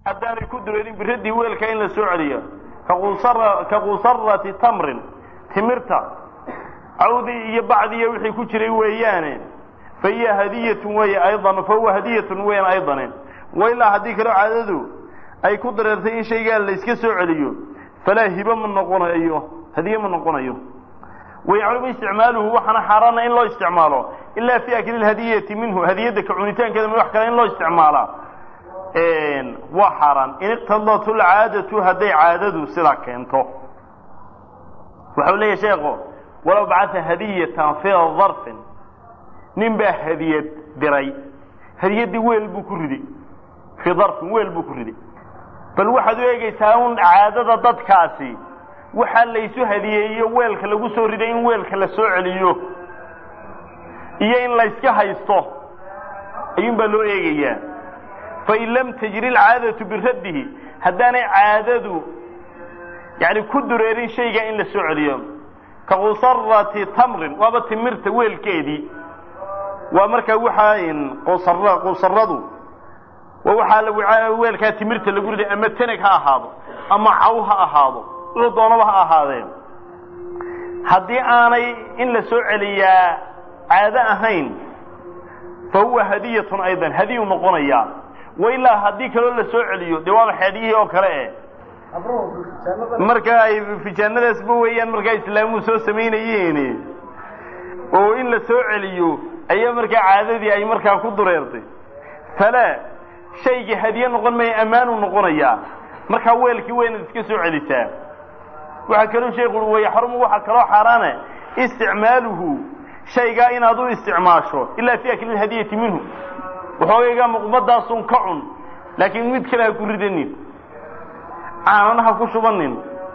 haddaanay ku dureerin biradii weelka in la soo celiyo ka qusarati tamrin timirta cawdi iyo bacdiiyo wixii ku jiray weeyaane fa hiya hadiyatun weeye aydan fa huwa hadiyatun weyan aydanen wailaa haddii kaloo caadadu ay ku dareertay in shaygaa la iska soo celiyo falaa hibo ma noqonayo hadiye ma noqonayo wayaclumu isticmaaluhu waxaana xaaraana in loo isticmaalo ilaa fi akli hadiyati minhu hadiyadda ka cunitaankeeda wax kale in loo isticmaalaa waa xaaraan in iqtadat lcaadatu hadday caadadu sidaa keento waxau leeyahy sheeko walow bacaa hadiyatan fii darfin nin baa hadiyad diray hadiyaddii weel buu ku ridi fii darfin weel buu ku ridi bal waxaad u eegaysaa un caadada dadkaasi waxaa laysu hadiyeeyo weelka lagu soo riday in weelka la soo celiyo iyo in layska haysto ayuun baa loo eegayaa fain lam tajri alcaadatu biraddihi haddaanay caadadu yani ku dureerin shayga in la soo celiyo ka qusarati tamrin waaba timirta weelkeedii waa markaa waxaa qusaradu waa waxaa weelkaa timirta lagu riday ama teneg ha ahaado ama caw ha ahaado wuxuu doonaba ha ahaadeen haddii aanay in la soo celiyaa caado ahayn fa huwa hadiyatun aydan hadiyu noqonayaa wailaa haddii kaloo la soo celiyo dee waaba xeedhiyihii oo kale eh marka ay fijaanadaasba weeyaan markaa islaamuhu soo samaynayeen oo in la soo celiyo ayaa markaa caadadii ay markaa ku dureertay falaa shaygii hadiye noqon maya ammaanuu noqonayaa markaa weelkii waynaad iska soo celisaa waxaa kaloo sheekhu ui wayaxrumu waxaa kaloo xaaraane isticmaaluhu shaygaa inaad u isticmaasho ilaa fi akli hadiyati minhu waxoogaygaa muqmadaasun ka cun laakiin mid kale ha ku ridanin caanana ha ku shubanin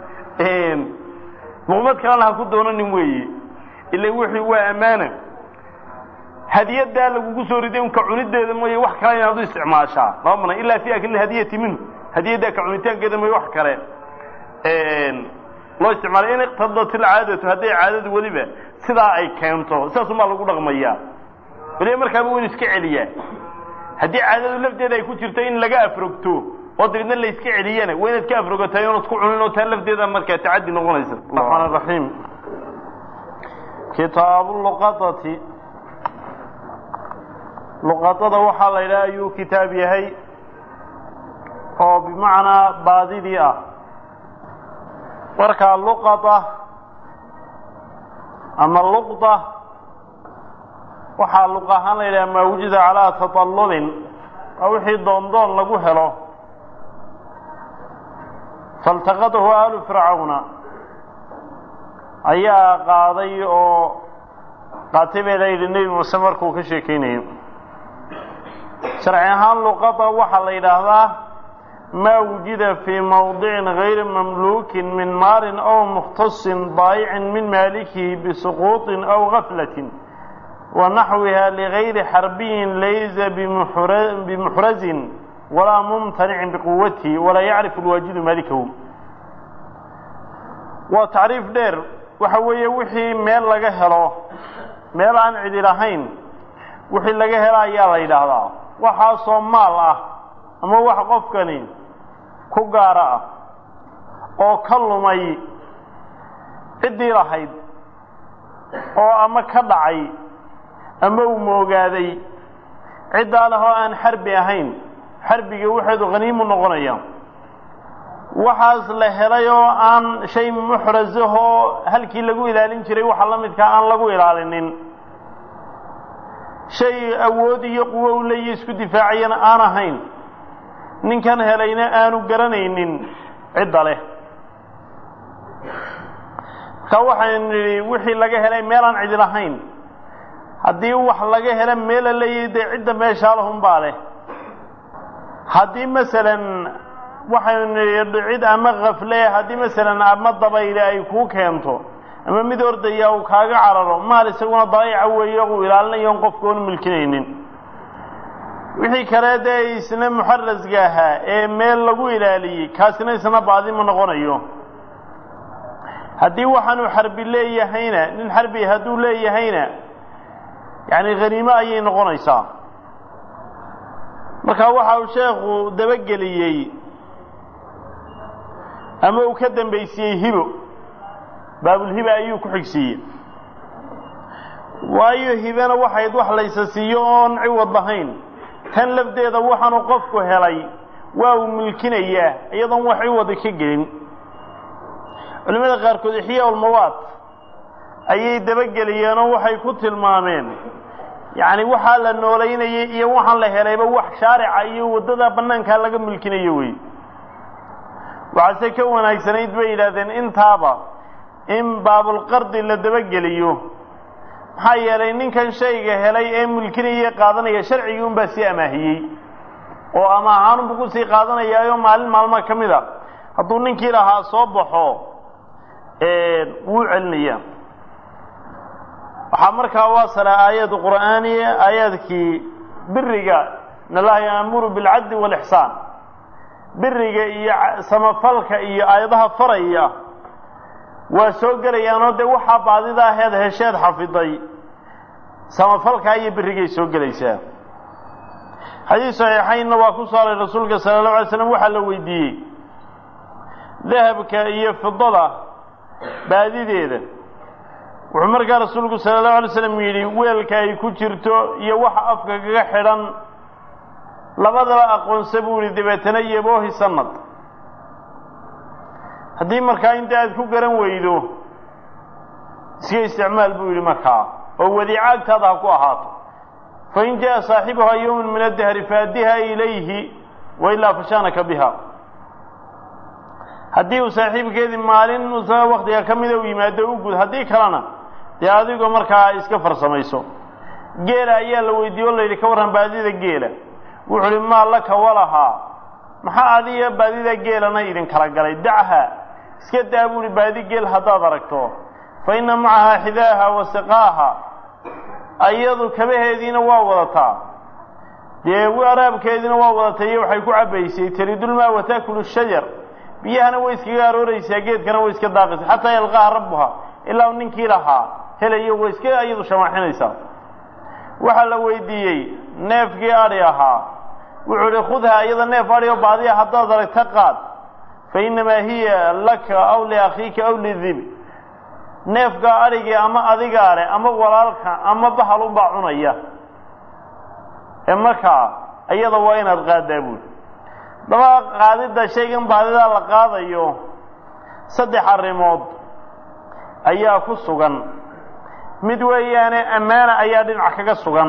muqmad kalena ha ku doonanin weeye ila wixii waa ammaana hadiyadaa lagugu soo riday un ka cunideeda mooye wax kale inaad u isticmaashaa lama mana ilaa fi akli hadiyati minhu hadiyaddaa ka cunitaankeeda mooye wax kale loo isticmaalay in iqtadat ilcaadatu hadday caadadu weliba sidaa ay keento sidaasumaa lagu dhaqmayaa weliba markaaba waynu iska celiyaa haddii caadadu lafteeda ay ku jirto in laga afrogto oo dabeedna la iska celiyana waa inaad ka afrogatay oonad ku cunin oo taa lafteeda markaa tacaddi noqonaysa raxmaan raxiim kitaabu luqadati luqadada waxaa la yidhaha ayuu kitaab yahay oo bimacnaa baadidii ah markaa luqada ama luqda waxaa luq ahaan la yidhaha maa wujida calaa taطallulin waa wixii doondoon lagu helo faltaqadahu aalu fircawna ayaa qaaday oo qaatay bay la yidhi nebi muuse markuu ka sheekeynayo sharci ahaan luqada waxaa la yidhaahdaa ma wujida fii mawdicin gayri mamluukin min maalin aw mukhtasin daayicin min maalikihi bisuquuطin aw gaflatin wa naxwiha ligayri xarbiyin laysa bimuxrazin walaa mumtanicin biquwatihi walaa yacrifu lwaajidu maalikahu waa tacriif dheer waxa weeye wixii meel laga helo meel aan cidi lahayn wixii laga helo ayaa la yidhaahdaa waxaasoo maal ah ama wax qofkani ku gaara ah oo ka lumay ciddii lahayd oo ama ka dhacay ama uu moogaaday ciddaa leh oo aan xarbi ahayn xarbiga waxeedu khaniimu noqonaya waxaas la helay oo aan shay muxrasahoo halkii lagu ilaalin jiray waxa la midkaa aan lagu ilaalinin shay awood iyo quwo u leeya isku difaacayana aan ahayn ninkan helayna aanu garanaynin cidda leh marka waxaynu nidhi wixii laga helay meelaan cidi lahayn haddii wax laga helo meela leeyahay dee cidda meeshaa lahunbaa leh haddii masalan waxaynu nidhi cid ama kafle haddii masalan ama dabayle ay kuu keento ama mid ordaya uu kaaga cararo maal isaguna daayica weeye uu ilaalinayo on qofka oonu milkinaynin wixii kale dee isna muxarasga ahaa ee meel lagu ilaaliyey kaasina isna baadi ma noqonayo haddii waxaanu xarbi leeyahayna nin xarbi hadduu leeyahayna yacni khaniimo ayay noqonaysaa marka waxa uu sheekhu dabageliyey ama uu ka dambaysiiyey hibo baabulhiba ayuu ku xigsiiyey waayo hibena waxayd wax laysa siiyo oon ciwad lahayn tan lafdeeda waxaanu qofku helay waa uu milkinayaa iyadoon wax ciwada ka gelin culimmada qaarkood ixyaa ulmawaad ayay dabageliyeenoo waxay ku tilmaameen yacni waxaa la noolaynayay iyo waxaan la helayba wax shaarica iyo waddada bannaankaa laga milkinayo wey waxaase ka wanaagsanayd bay yidhaahdeen intaaba in baabulqardi la dabageliyo maxaa yeelay ninkan shayga helay ee milkinaya qaadanaya sharcigii unbaa sii amaahiyey oo ama ahaanunbu ku sii qaadanayaayo maalin maalma ka mid a hadduu ninkii lahaa soo baxo wuu celinaya waxaa markaa waasala aayad qur'aaniya aayaadkii biriga in allaha yaamuru bilcadli waalixsaan biriga iyo samafalka iyo aayadaha faraya waa soo gelayaanoo dee waxaa baadida aheed hesheed xafiday samafalkaa iyo birigay soo gelaysaa xadiis saxiixaynna waa ku saaray rasuulka sala allahu alay slam waxaa la weydiiyey dahabka iyo fidada baadideeda wuxuu markaa rasuulku sala allahu alay slam yidhi weelka ay ku jirto iyo waxa afka kaga xidhan labadaba aqoonsa buu yihi dabeetana yaboohi sanad haddii markaa inta aad ku garan weydo iska isticmaal buu yidhi markaa oo wadiico agtaada ha ku ahaato fain jaa saaxibuhaa yowman min addahri faaddiha ilayhi wailaa fashaanaka biha haddii uu saaxiibkeedii maalin usa waktiga ka mida u yimaado u gud haddii kalena dee adigoo markaa iska farsamayso geela ayaa la weydiiye o la yidhi ka warran baadida geela wuxuu uhi maa laka walahaa maxaa adiga baadida geelana idin kala galay dachaa iska daa buu ihi baadi geel haddaad aragto fa inna macahaa xidaaha wa siqaaha ayadu kabaheediina waa wadataa dee waraabkeediina waa wadatay iyo waxay ku cabbaysay taridulmaa wa taakulu shajar biyahana way iskaga arooraysaa geedkana way iska daaqaysaa xataa yalqaaha rabbuha ilaa u ninkii lahaa helayo way iska iyadu shamaaxinaysaa waxaa la weydiiyey neefkii adhi ahaa wuxuu ihi khudha iyada neef adhi oo baadiya haddaad aragta qaad fa innamaa hiya laka aw liakhiika aw lidib neefka adhigii ama adigaa leh ama walaalka ama bahal unbaa cunaya ee markaa iyada waa inaad qaadaa buuli daba qaadidda shaygan baadidaa la qaadayo saddex arrimood ayaa ku sugan mid weeyaane ammaana ayaa dhinac kaga sugan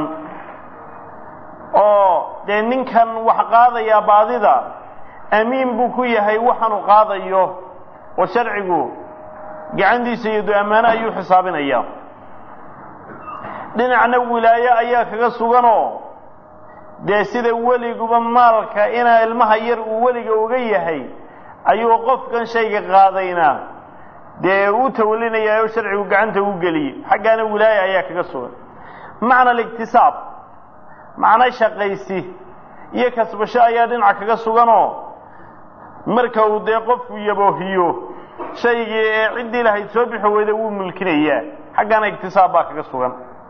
oo dee ninkan wax qaadayaa baadida amiin buu ku yahay waxaanu qaadayo oo sharcigu gacantiisa iyo do ammaano ayuu xisaabinaya dhinacna wilaaye ayaa kaga suganoo dee sida weliguba maalka inaa ilmaha yar uu weliga uga yahay ayuu qofkan shayga qaadayna dee u tawalinayaa oo sharcigu gacanta u geliyey xaggaana wilaaya ayaa kaga sugan macna aliktisaab macno shaqaysi iyo kasbasho ayaa dhinaca kaga suganoo marka uu dee qofku yaboohiyo shaygii ee ciddii lahayd soo bixi weyda wuu mulkinayaa xaggana iktisaab baa kaga sugan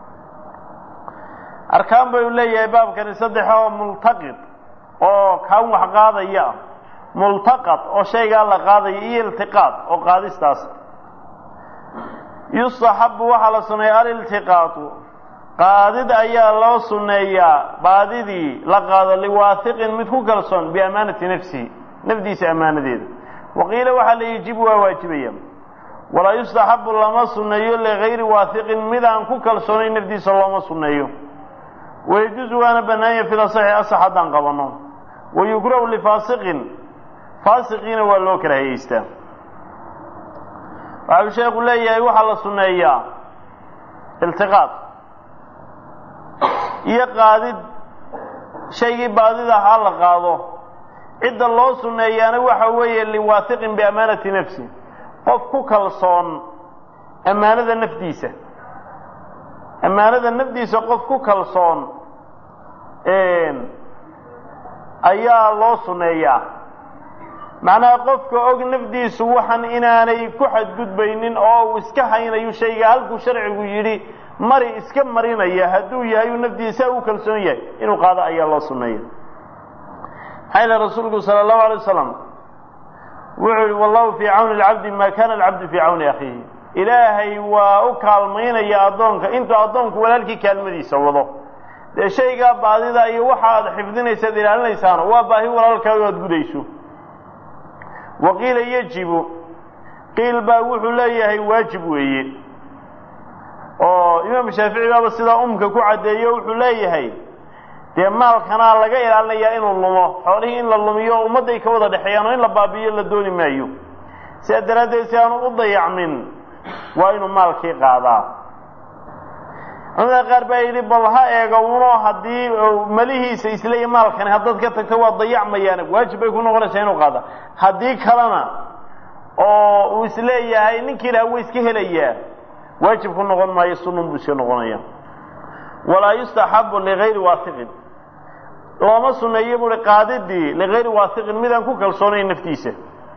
arkaan bay u leeyahay baabkani saddex oo multaqid oo kaan wax qaadaya multaqad oo shaygaa la qaadaya iyo iltiqaad oo qaadistaas yustaxabu waxaa la suneeya aliltiqaatu qaadid ayaa loo suneeyaa baadidii la qaado liwaathiqin mid ku kalsoon biamaanati nafsihi nafdiisa ammaanadeeda waqiila waxaa la yajibu waa waajibaya walaa yustaxabu lama suneeyo ligayri waathiqin mid aan ku kalsoonayn nafdiisa looma suneeyo wayajuusu waana bannaanya fil asaxi asax haddaan qabanno wayukrahu lifaasiqin faasiqiina waa loo kala hayeystaa waxau sheekhu leeyahay waxaa la sunneeyaa iltiqaad iyo qaadid shaygii baadida ahaa la qaado cidda loo sunneeyaana waxa weeye liwaathiqin biamaanati nafsi qof ku kalsoon ammaanada nafdiisa ammaanada nafdiisa qof ku kalsoon ayaa loo sunneeyaa macnaha qofka og nafdiisu waxan inaanay ku xadgudbaynin oo uu iska haynayo shayga halkuu sharcigu yidhi mari iska marinaya hadduu yahay uu nafdiisa u kalsoon yahay inuu qaado ayaa loo sunneeya maxaa yile rasuulku sala allahu alay wasalam wuxuu yihi wallahu fii cawni alcabdi maa kana alcabdu fii cawni akhiihi ilaahay waa u kaalmaynaya addoonka intuu addoonku walaalkii kaalmadiisa wado dee shaygaa baadida iyo waxa aad xifdinaysaad ilaalinaysaano waa baahi walaalkaaga aad gudayso wa qiila yejibu qiil baa wuxuu leeyahay waajib weeye oo imaam shaafici baaba sidaa umka ku caddeeyo wuxuu leeyahay dee maalkanaa laga ilaalinayaa inuu lumo xoolihii in la lumiyo ummadday ka wada dhexeeyaan oo in la baabi'iyo la dooni maayo sidaa daraaddeed si aanu u dayacmin waa inuu maalkii qaadaa culamada qaar baa yidhi bal ha eega uno haddii malihiisa isleeya maalkani haddaad ka tagto waa dayacmayaan waajib bay ku noqonaysaa inuu qaada haddii kalena oo uu isleeyahay ninkii lahaa way iska helayaa waajib ku noqon maayo sunun buu iska noqonaya walaa yustaxabu ligayri waasiqin looma suneeyo buui qaadidii ligayri waasiqin midaan ku kalsoonayn naftiisa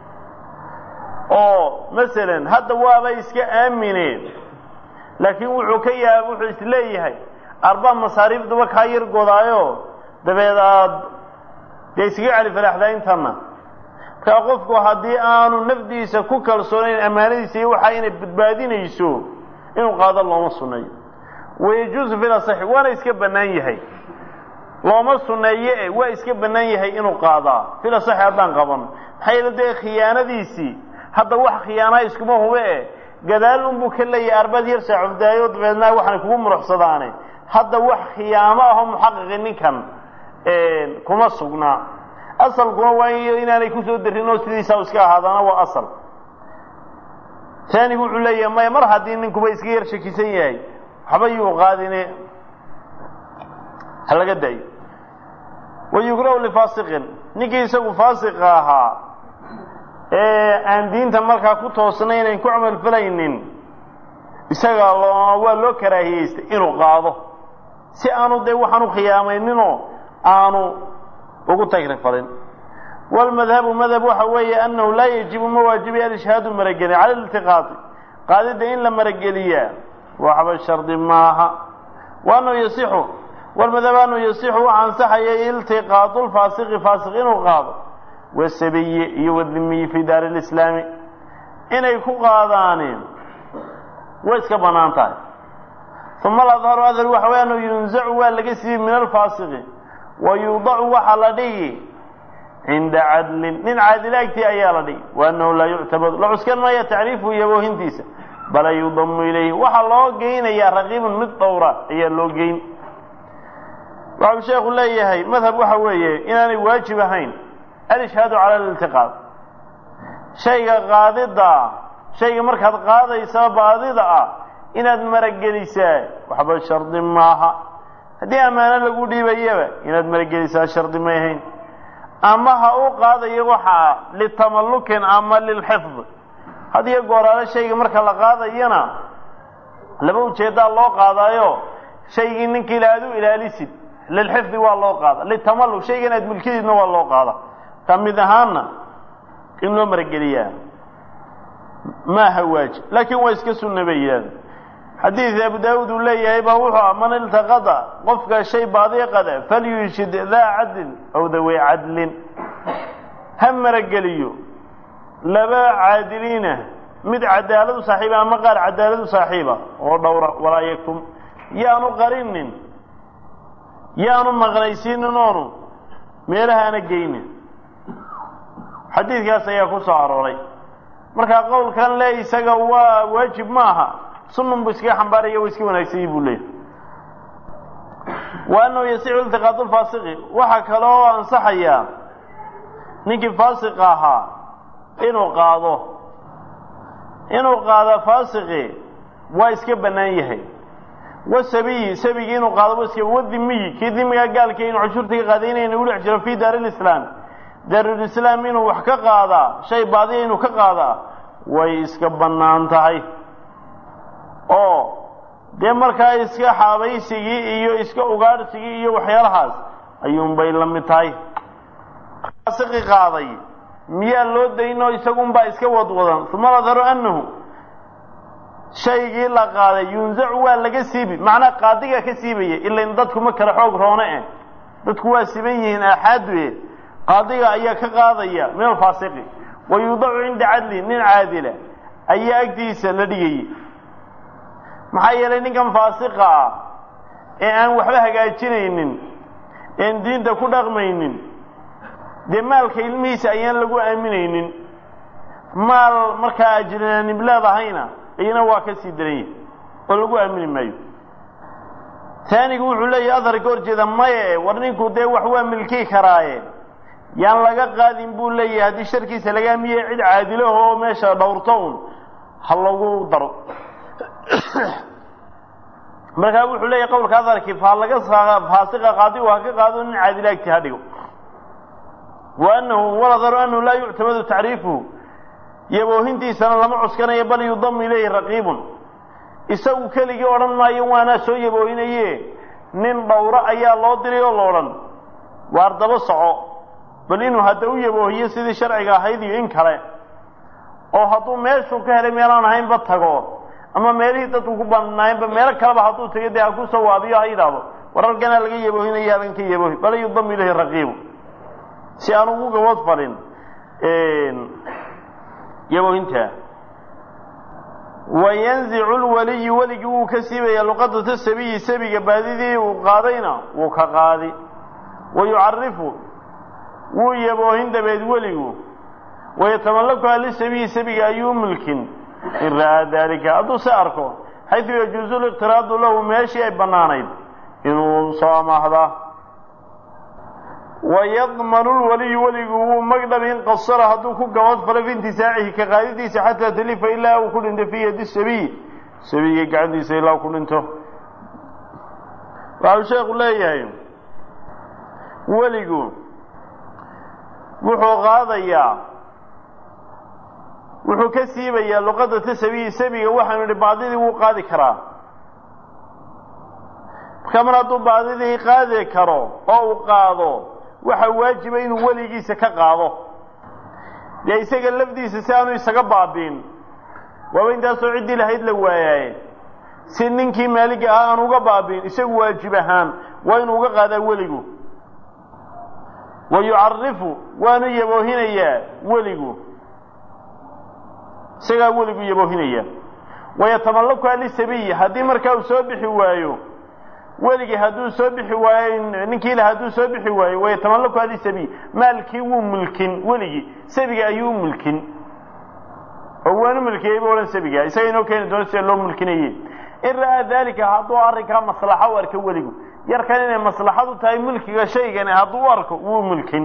oo masalan hadda waaba iska aamineen laakiin wuxuu ka yaab wuxuu isleeyahay arbaa masaariifduba kaa yar godaayo dabeed aad dee iskaga celi falaaxdaa intana markaa qofku haddii aanu nafdiisa ku kalsoonayn ammaanadiisa iyo waxa inay badbaadinayso inuu qaado looma sunneeyo wayajuusu fil asaxi waana iska bannaan yahay looma sunneeye e waa iska bannaan yahay inuu qaadaa fil asaxi haddaan qaban maxaa yeele dee khiyaanadiisii hadda wax khiyaanaa iskuma hube e gadaal unbuu ka leeyahay arbaad yar saacufdaayo dabeedna waxaanay kugu muruxsadaane hadda wax khiyaamo ahoo muxaqiqi ninkan kuma sugnaa asalkuna waa inaanay kusoo darin oo sidiisaa iska ahaadaana waa asal taanigu wuxuu leeyahay maya mar haddii ninkuba iska yar shakisan yahay waxba yuu qaadine ha laga daayo wayukrahu lifaasiqin ninkii isagu faasiqa ahaa ee aan diinta markaa ku toosnaynayn ku camal falaynin isaga loo waa loo karaahiyeystay inuu qaado si aanu dee waxaan u khiyaamayninoo aanu ugu tagrifalin wاlmadhabu madhab waxa weeye anahu laa yajibu ma waajibiy alishhaadu marageli cala iltiqaadi qaadida in la marageliyaa waxba shardi maaha waanuu yasixu wlmadhab anuu yasixu waxa ansaxaya iltiqaadu lfaasiqi faasiq inuu qaado wasabiyi iyo wadimiyi fi daari lislaami inay ku qaadaaneen way iska banaan tahay uma aladharu adhar waxa wey anuu yunzacu waa laga siiyey min alfaasiqi wa yuudacu waxaa la dhigi cinda cadlin nin caadilaagtii ayaa la dhigi wa annahu laa yuctabadu la cuskan maya tacriifu iyo boohintiisa bala yudamu ilayhi waxaa loo geynayaa raqiibun mid dhowra ayaa loo geyn waxau sheekhu leeyahay madhab waxa weeye inaanay waajib ahayn alishhaadu cala aliltiqaad shayga qaadida shayga markaad qaadaysaba baadida ah inaad maragelisaa waxba shardi maaha haddii ammaano lagu dhiibayaba inaad maragelisaa shardi may ahayn ama ha u qaadayo waxaa litamallukin ama lilxifd hadiyo gooraale shayga marka la qaadayana laba ujeeddaa loo qaadaayo shaygii ninkii la aad u ilaalisid lilxifdi waa loo qaada litamalluk shaygan aad mulkidiidna waa loo qaada ka mid ahaana in loo marageliyaa maaha waajib laakiin waa iska sunna bay yidhahda xadiid abu daawuud uu leeyahay baa wuxuu ah man iltaqada qofka shay baadiya qada falyushid daa cadlin aw dawey cadlin ha marageliyo laba caadiliina mid cadaaladu saaxiiba ama qaar cadaaladu saaxiiba oo dhowra walaa yaktum yaanu qarinin yaanu maqnaysiinin oonu meelaha ana geynin xadiidkaas ayaa ku soo arooray markaa qowlkan le isaga waa waajib maaha sunun buu iskaga xambaaraya wa iska wanaagsanyi buu leeyahy wa annahu yasixu iltiqaadu lfaasiqi waxaa kaloo ansaxayaa ninkii faasiqa ahaa inuu qaado inuu qaado faasiqi waa iska bannaan yahay wasabiyi sabigii inuu qaado wa iska wadimiyi kii dimiga gaalka inu cashuurta ka qaadaynaya inuu dhex jiro fi daari lislaam daarulislaam inuu wax ka qaadaa shay baadiya inuu ka qaadaa way iska bannaan tahay oo dee markaa iska xaabaysigii iyo iska ugaadhsigii iyo waxyaalahaas ayuunbay la mid tahay faasiqi qaaday miyaa loo daynoo isagunbaa iska wadwadan uma nadharu annahu shaygii la qaaday yunzacu waa laga siibi macnaa qaadigaa ka siibaya ilain dadku ma kale xoog roone eh dadku waa siban yihiin aaxaadu e qaadiga ayaa ka qaadaya min alfaasiqi wa yuudacu cinda cadli nin caadila ayaa agtiisa la dhigayay maxaa yeelay ninkan faasiqa ah ee aan waxba hagaajinaynin een diinta ku dhaqmaynin dee maalka ilmihiisa ayaan lagu aaminaynin maal markaa ajnaanib leedahayna iyana waa ka sii daran yahay oo lagu aamini maayo taanigu wuxuu leeyahay adar ka hor jeeda maye war ninku dee wax waa milkii karaaye yaan laga qaadin buu leeyahay haddii sharkiisa laga aamiye cid caadilaho oo meesha dhowrto un ha lagu daro markaa wuxuu leeyahay qowlka adarkii faa laga faasiqa qaadi ha ka qaado nin caadila agti ha dhigo wa anahu waladaru anahu laa yuctamadu tacriifuhu yaboohintiisana lama cuskanayo bal yudamu ilayhi raqiibun isagu keligii odhan maayo waanaa soo yaboohinaye nin dhowro ayaa loo diray oo la odhan waar daba soco bal inuu hadda u yaboohiyo sidii sharciga ahayd iyo in kale oo hadduu meeshuu ka helay meelaan ahaynba tago ama meelihii dadku ku banaayeenba meelo kaleba hadduu tago dee ha ku soo waabiyo ha yidhaahdo wararkanaa laga yaboohinaya halkan ka yaboohi bal yudamu ilayhi raqiibu si aan ugu gabood falin yaboohinta wayanzicu lwaliyu weligii wuu ka siibaya luqadata sabiyi sabiga baadidii uu qaadayna wuu ka qaadi wa yucarifu wuu yaboohin dabeed weligu wayatamallakuha lisabiyi sabiga ayuu mulkin in ra'aa daalika hadduu se arko xaydu yajuuzu liqtiraadu lahu meeshii ay bannaanayd inuu soo amaahdaa wayadmanu lwaliyu weligu wuu magdhab in qasara hadduu ku gabad falo fi intisaacihi ka qaadidiisa xataa talifa ilaa uu ku dhinto fii yadi sabiy sabiga gacantiisa ilaa uu ku dhinto waxau sheekhu leeyahay weligu wuxuu qaadayaa wuxuu ka siibayaa luqadata sabiyi sabiga waxaanu idhi baadidii wuu qaadi karaa marka mar hadduu baadidii qaadi karo oo uu qaado waxaa waajiba inuu weligiisa ka qaado dee isaga lafdiisa si aanu isaga baabiin waaba intaasoo ciddii lahayd la waayaaye si ninkii maaliga ahaa aan uga baabiin isagu waajib ahaan waa inuu uga qaadaa weligu wa yucarifu waanu yaboohinayaa weligu isagaa weligu yaboohinaya wayatamallakuha lisabiyi haddii markaa uu soo bixi waayo weligii hadduu soo bixi waayo ninkii la hadduu soo bixi waayo wayatamallakuha lisabiy maalkii wuu mulkin weligii sabiga ayuu mulkin oo waanu mulkiyey bu odhan sabiga isaga inoo keeni doono sida loo mulkinaye in ra'aa daalika hadduu arrinkaa maslaxa u arko weligu yarkan inay maslaxadu tahay mulkiga shaygani hadduu u arko wuu mulkin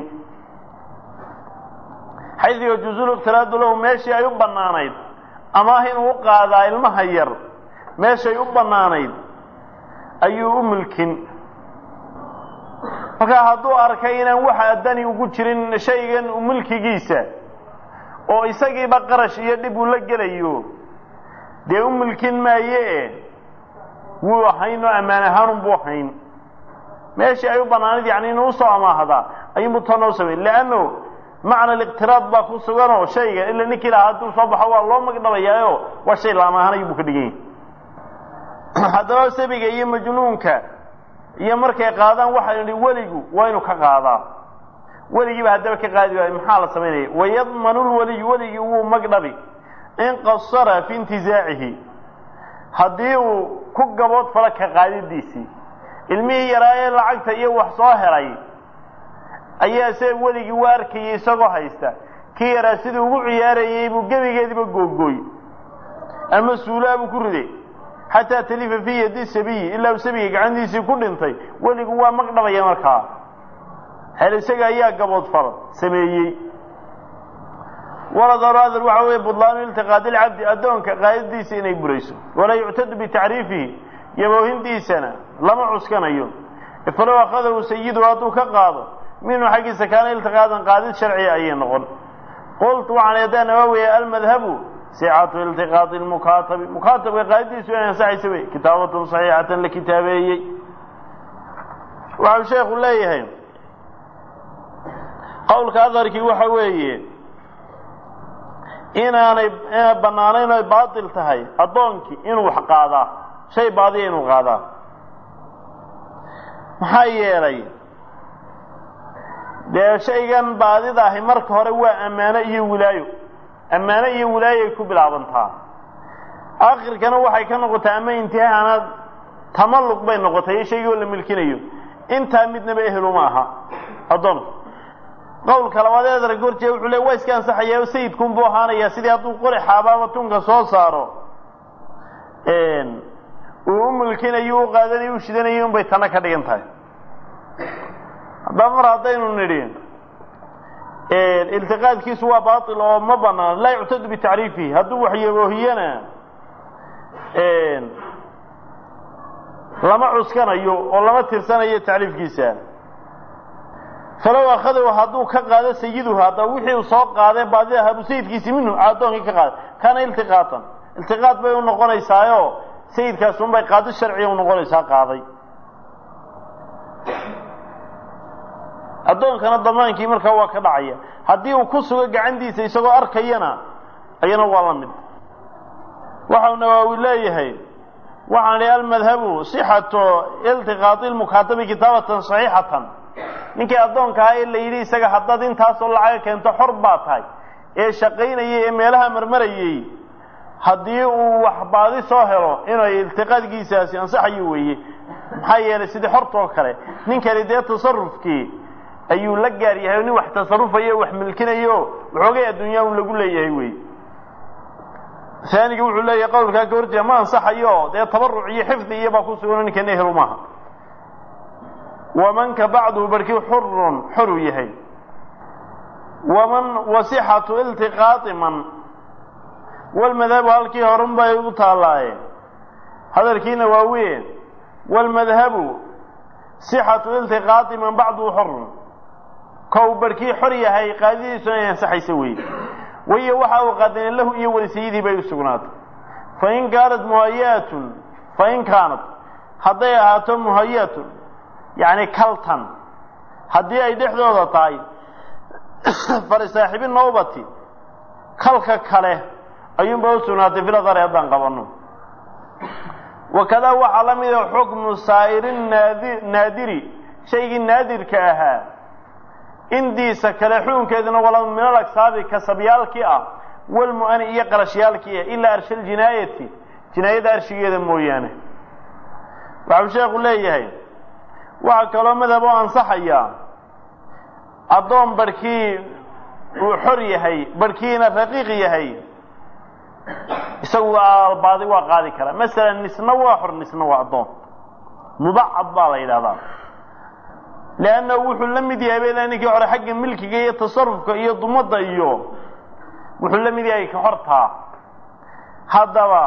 xaydu yajuuzu liqtiraadu lahu meeshii ay u bannaanayd amaah inuu u qaadaa ilmaha yar meeshay u bannaanayd ayuu u mulkin markaa hadduu arkay inaan waxa dani ugu jirin shaygan mulkigiisa oo isagiiba qarash iyo dhib uu la gelayo dee u mulkin maaye wuu hayn oo ammaan ahaanun buu hayn meeshii ay u bannaanayd yani inuu usoo amaahdaa ayuunbu tanoo samay leanno macna aliqtiraad baa ku suganoo shayga ila ninkii lahaa hadduu soo baxo waa loo magdhabayaayo waa shay la amaahanay buu ka dhigan yahay haddaba sabiga iyo majnuunka iyo markay qaadaan waxaa idhi weligu waa inuu ka qaadaa weligiiba haddaba ka qaadi waayo maxaa la samaynaya wayadmanu lweliyu weligii wuu magdhabi in qasara fi intizaacihi haddii uu ku gabood falo ka qaadidiisii ilmihii yaraa ee lacagta iyo wax soo helay ayaa se weligii u arkayay isagoo haysta kii yaraa siduu ugu ciyaarayey buu gebigeediiba googooy ama suulaabuu ku riday xataa talifa fii yadi sabiyi ilaa uu sabiga gacantiisii ku dhintay weligu waa magdhabaya markaa hel isaga ayaa gaboodfal sameeyey waladaru adar waxa weeye budlaanu iltiqaadi lcabdi addoonka qaadadiisa inay burayso walaa yuctadu bitacriifihi yaboohintiisana lama cuskanayo falow akhadahu sayidu hadduu ka qaado minhu xaggiisa kaana iltiqaadan qaadid sharciya ayay noqon qultu waxaan eedaa nawaawiya almadhabu sicatu iltiqaadi lmukaatabi mukaatabka qaadidiisu inay ansaxaysa wey kitaabatun saxiixatan la kitaabeeyey waxau sheekhu leeyahay qowlka adarkii waxa weeye inaanay bannaanayn oy baatil tahay addoonkii inuu wax qaadaa shay baadiya inuu qaadaa maxaa yeelay dee shaygan baadida ahi marka hore waa ammaano iyo wilaayo ammaano iyo wilaayoay ku bilaabantaa akhirkana waxay ka noqotaa ama intihaanaad tamalluq bay noqotay iyo shaygoo la milkinayo intaa midnaba eheluma aha addoonka qowlka labaad ee adarag horjee wuxuu le waa iska ansaxayaa oo sayidkunbuu ahaanayaa sidii hadduu qori xaabaaba tunka soo saaro uu u milkinayo u qaadanayo u shidanayo unbay tana ka dhigan tahay haddaba mar haddaynu nidhi iltiqaadkiisu waa baatil oo ma banaan laa yuctadu bitacriifihi hadduu waxyaboohiyana lama cuskanayo oo lama tirsanayo tacriifkiisa falow akhadahu hadduu ka qaado sayiduhu haddaba wixii uu soo qaadee baadida ahaabuu sayidkiisi minhu addoonkii ka qaaday kana iltiqaatan iltiqaad bay u noqonaysaayo sayidkaas unbay qaado sharciga u noqonaysaa qaaday addoonkana damaankii markaa waa ka dhacaya haddii uu ku sugo gacantiisa isagoo arkayana ayana waa la mid waxau nawaawi leeyahay waxaan idhi almadhabu sixatu iltiqaadi lmukaatabi kitaabatan saxiixatan ninkii addoonka ahaa ee la yidhi isaga haddaad intaasoo lacaga keento xor baa tahay ee shaqaynayay ee meelaha marmarayey haddii uu wax baadi soo helo inay iltiqaadkiisaasi ansaxayo weeye maxaa yeelay sidii xortoo kale ninkani dee tasarufkii ayuu la gaar yahay o nin wax tasarufayo wax milkinayo waxoogay adduunyaa un lagu leeyahay wey aaniga wuxuu leeyahay qawlkaa ka horjeeda ma ansaxayo dee tabaruc iyo xifdi iyo baa ku sugan ninkan ehelu maaha wamanka bacduhu barkii xurun xoruu yahay waman wasixatu iltiqaati man walmadhabu halkii horun bay u taallaaye hadalkiina waa weyn walmadhabu sixatu iltiqaati man bacduhu xorun kow barkii xor yahay qaadidiisuna ay ansaxaysa weeye wayo waxa uu qaadeen lahu iyo warisayadii bay u sugnaatay fain kaanat muhayaatun fain kaanat hadday ahaato muhayaatun yacni kaltan haddii ay dhexdooda tahay farisaaxibi nowbati kalka kale ayuunba u sugnaatay filadari haddaan qabanno wakadaa waxaa la mida xukmu saa'iri naadi naadiri shaygii naadirka ahaa indiisa kale xukunkeeduna wala min alagsaabi kasabyaalkii ah walmu'ani iyo qarashyaalkii ah ilaa arsha ljinaayati jinaayada arshigeeda mooyaane waxau sheekhu leeyahay waxaa kaloo madhab oo ansaxaya addoon barhkii uu xor yahay barhkiina raqiiq yahay isagu baadi waa qaadi karaa masalan nisna waa xor nisna waa addoon mubacad baa la yidhahdaa leanna wuxuu la mid yahay bela ninkii hore xagga milkiga iyo tasarufka iyo dumadda iyo wuxuu la mid yahay ka hortaa haddaba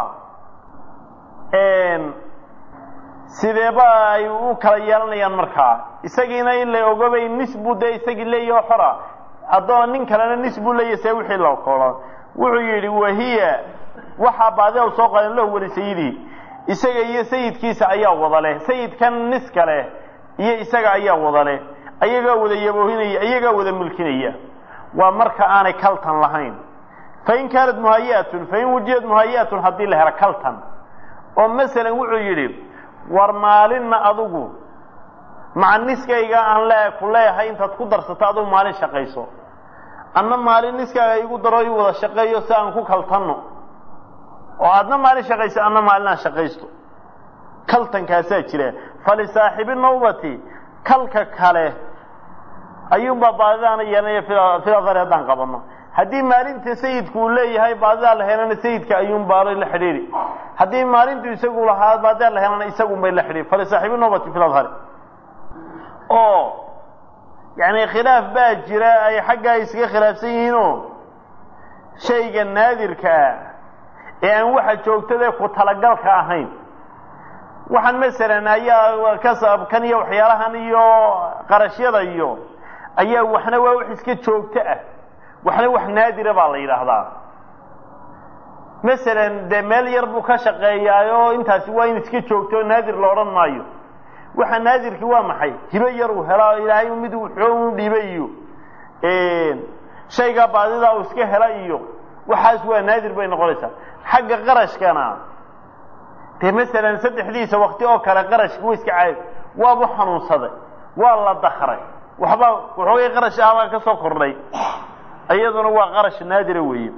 sideeba ay u kala yeelanayaan markaa isagiina in la ogobay nis buu dee isagii leeyaho xora addoon nin kalena nis buu leeyahy see wixii la koola wuxuu yidhi wahiya waxaa baadida u soo qaadeen lahu wali sayidii isaga iyo sayidkiisa ayaa wada leh sayidkan niska leh iyo isaga ayaa wada leh ayagaa wada yaboohinaya ayagaa wada mulkinaya waa marka aanay kaltan lahayn fain kaanat muhayaatun fain wujiyat muhayaatun haddii la helo kaltan oo masalan wuxuu yidhi war maalinna adugu maca niskayga aan le ku leeyahay intaad ku darsato adugu maalin shaqayso anna maalin niskaaga igu daro i wada shaqeeyo si aan ku kaltanno oo aadna maalin shaqayso anna maalin aan shaqaysto kaltankaasaa jira falisaaxibi nawbati kalka kale ayuunbaa baadidaana yeelanaya filadari haddaan qabanno haddii maalinta sayidku uu leeyahay baadidaa la helana sayidka ayuunbaa la xidhiiri haddii maalintu isagu lahaa baadidaa la helana isagunbay la xidhiiri falisaaxibi nawbati filadhari oo yani khilaaf baa jira ay xaggaa iskaga khilaafsan yihiinoo shayga naadirka ah ee aan waxa joogtadae ku talagalka ahayn waxaan masalan ayaa kasabkan iyo waxyaalahan iyo qarashyada iyo ayaa waxna waa wax iska joogto ah waxna wax naadira baa la yidhaahdaa masalan dee meel yar buu ka shaqeeyaayo intaasi waa in iska joogto oo naadir la odhan maayo waxa naadirki waa maxay hibo yar uu helaa ilaahay mid wuxuu u dhibay iyo shaygaa baadidaa uu iska hela iyo waxaas waa naadir bay noqonaysaa xagga qarashkana dee masalan saddexdiisa wakti oo kale qarashka wa iska caadi waabu xanuunsaday waa la dakray waxba waxoogay qarash ahbaa ka soo kordhay iyaduna waa qarash naadira weeye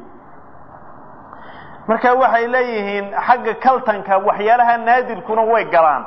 marka waxay leeyihiin xagga kaltanka waxyaalaha naadirkuna way galaan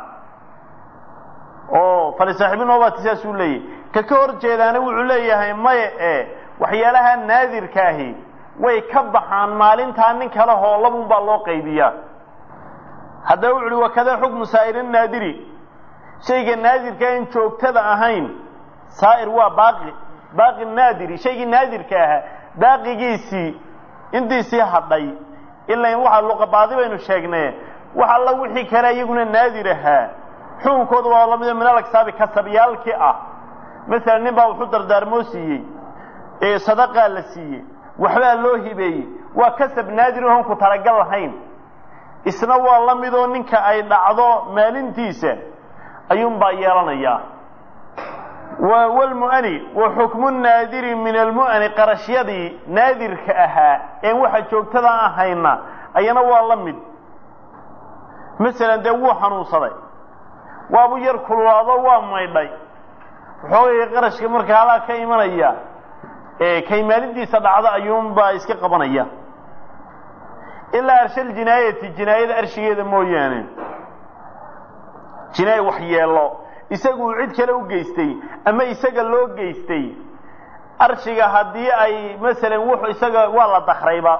oo falisaaxiibinobati saasuu leeyahy ka ka hor jeedaana wuxuu leeyahay maya e waxyaalaha naadirkaahi way ka baxaan maalintaa nin kale hoolabun baa loo qaybiyaa haddaba wuxu uhi wakada xukmu saa'iri naadiri shayga naadirka in joogtada ahayn saa'ir waa baaqi baaqi naadiri shaygii naadirka ahaa baaqigiisii intiisii hadhay ilaa waxaa luqabaadi baynu sheegnay wax alla wixii kale iyaguna naadir ahaa xukunkooda waa lamida min alagsaabi kasabyaalkii ah masalan nin baa wuxuu dardaarmoo siiyey ee sadaqaa la siiyey waxbaa loo hibeeyey waa kasab naadir oon ku talagal lahayn isna waa la midoo ninka ay dhacdo maalintiisa ayuunbaa yeelanayaa wlmu'ani wa xukmu naadiri min almu'ani qarashyadii naadirka ahaa een waxa joogtada ahayna ayana waa la mid masalan dee wuu xanuunsaday waabu yar kululaado waa maydhay waxoogay qarashka marka halaa ka imanaya kay maalintiisa dhacda ayuunbaa iska qabanaya ilaa arshal jinaayati jinaayada arshigeeda mooyaane jinaaya wax yeelo isagu uu cid kale u geystay ama isaga loo geystay arshiga haddii ay masalan wuxuu isaga waa la dakrayba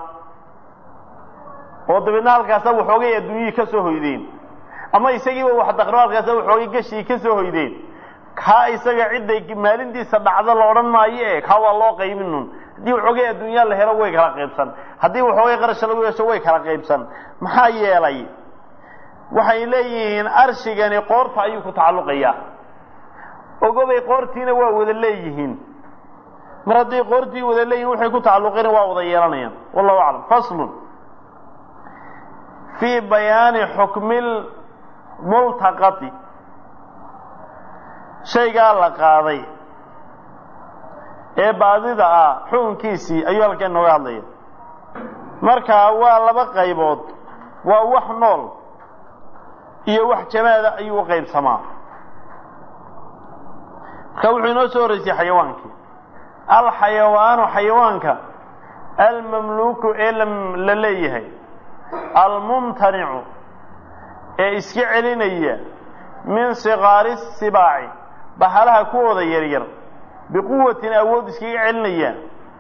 oo dabeedna halkaasa waxoogay adduunyihii ka soo hoydeen ama isagiiba wax dakro halkaasa waxoogay gashii ka soo hoydeen kaa isaga cidday maalintiisa dhacdo la odhan maayo e kaa waa loo qaybinun haddii waxoogay adduunyaa la helo way kala qaybsan haddii waxoogay qarasha lagu yeesho way kala qaybsan maxaa yeelay waxay leeyihiin arshigani qoorta ayuu ku tacalluqayaa ogobay qoortiina waa wada leeyihiin mar hadday qoortii wada leeyihin waxay ku tacalluqeen waa wada yeelanayaan wallahu aclam faslun fii bayaani xukmil multaqati shaygaa la qaaday ee baadida ah xukunkiisii ayuu halkan inooga hadlaya markaa waa laba qaybood waa wax nool iyo wax jamaada ayuu u qaybsamaa marka wuxuu inoo soo horreysay xayawaankii alxayawaanu xayawaanka almamluuku ee la leeyahay almumtanicu ee iska celinaya min siqaari sibaaci bahalaha kuwooda yaryar biquwatin awood iskaga celinaya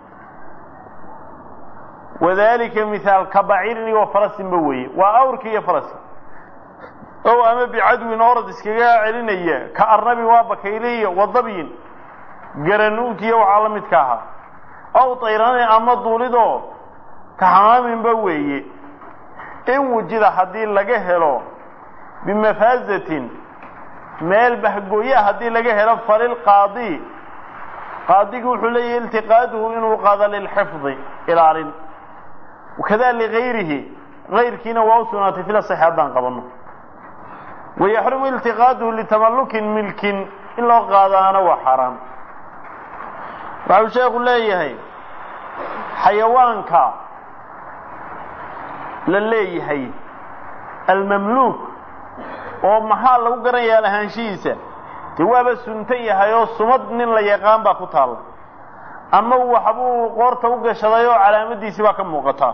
wadalika mihaal ka baciirin iyo farasinba weeye waa awrki iyo faraski ow ama bicadwin orad iskaga celinaya ka arnabin waa bakayliya wadabyin garanuugtiyo waxaa la midka ahaa aw tayranin ama duulidoo ka xamaaminba weeye in wujida haddii laga helo bimafaazatin meel bahgooyaa haddii laga helo falilqaadi qaadigi wuxuu leeyahy iltiqaaduhu inuu qaado lilxifdi ilaalin wakada ligayrihi gayrkiina waa u sugnaatay fila saxi haddaan qabanno wayaxrumu iltiqaaduhu litamallukin milkin in loo qaadaana waa xaaraan waxau sheekhu leeyahay xayawaanka la leeyahay almamluuk oo maxaa lagu garanayaa lahaanshihiisa dee waaba suntan yahay oo sumad nin la yaqaan baa ku taalla ama waxbuu qoorta u gashaday oo calaamadiisii baa ka muuqataa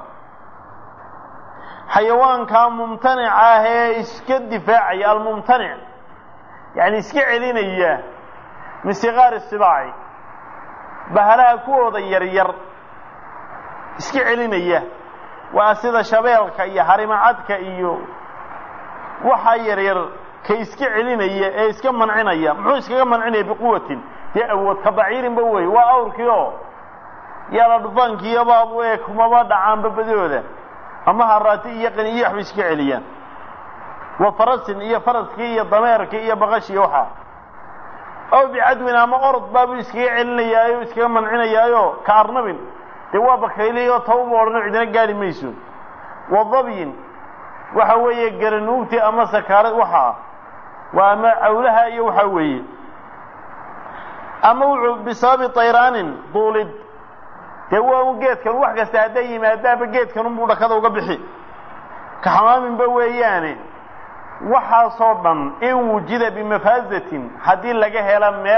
xayawaankaa mumtanica ah ee iska difaacaya almumtanic yacni iska celinaya min siqaari sibaaci bahalaha kuwooda yaryar iska celinaya waa sida shabeelka iyo harimacadka iyo waxaa yaryar ka iska celinaya ee iska mancinaya muxuu iskaga mancinaya biquwatin dee awood ka baciirinba wey waa awrkii oo yaala dhufaankiiyobaa ee kumaba dhacaanba badooda ama haraati iyo qaniyo waxbay iska celiyaan wa farasin iyo faraskii iyo dameerkii iyo baqashii waxaa aw bicadwin ama orod baabuu iskaga celinayaayo iskaga mancinayaayo ka arnabin dee waa bakayliyo tawba odhano cidina gaari mayso wa dabyin waxa weeye garanuugti ama sakaarad waxaa waa ama cawlaha iyo waxaa weeye ama wuxuu bisababi tayraanin duulid dee waa un geedkan wax kasta hadday yimaadaanba geedkan unbuu dhakada uga bixi ka xamaaminba weeyaane waxaasoo dhan in wujida bimafaazatin haddii laga helo meel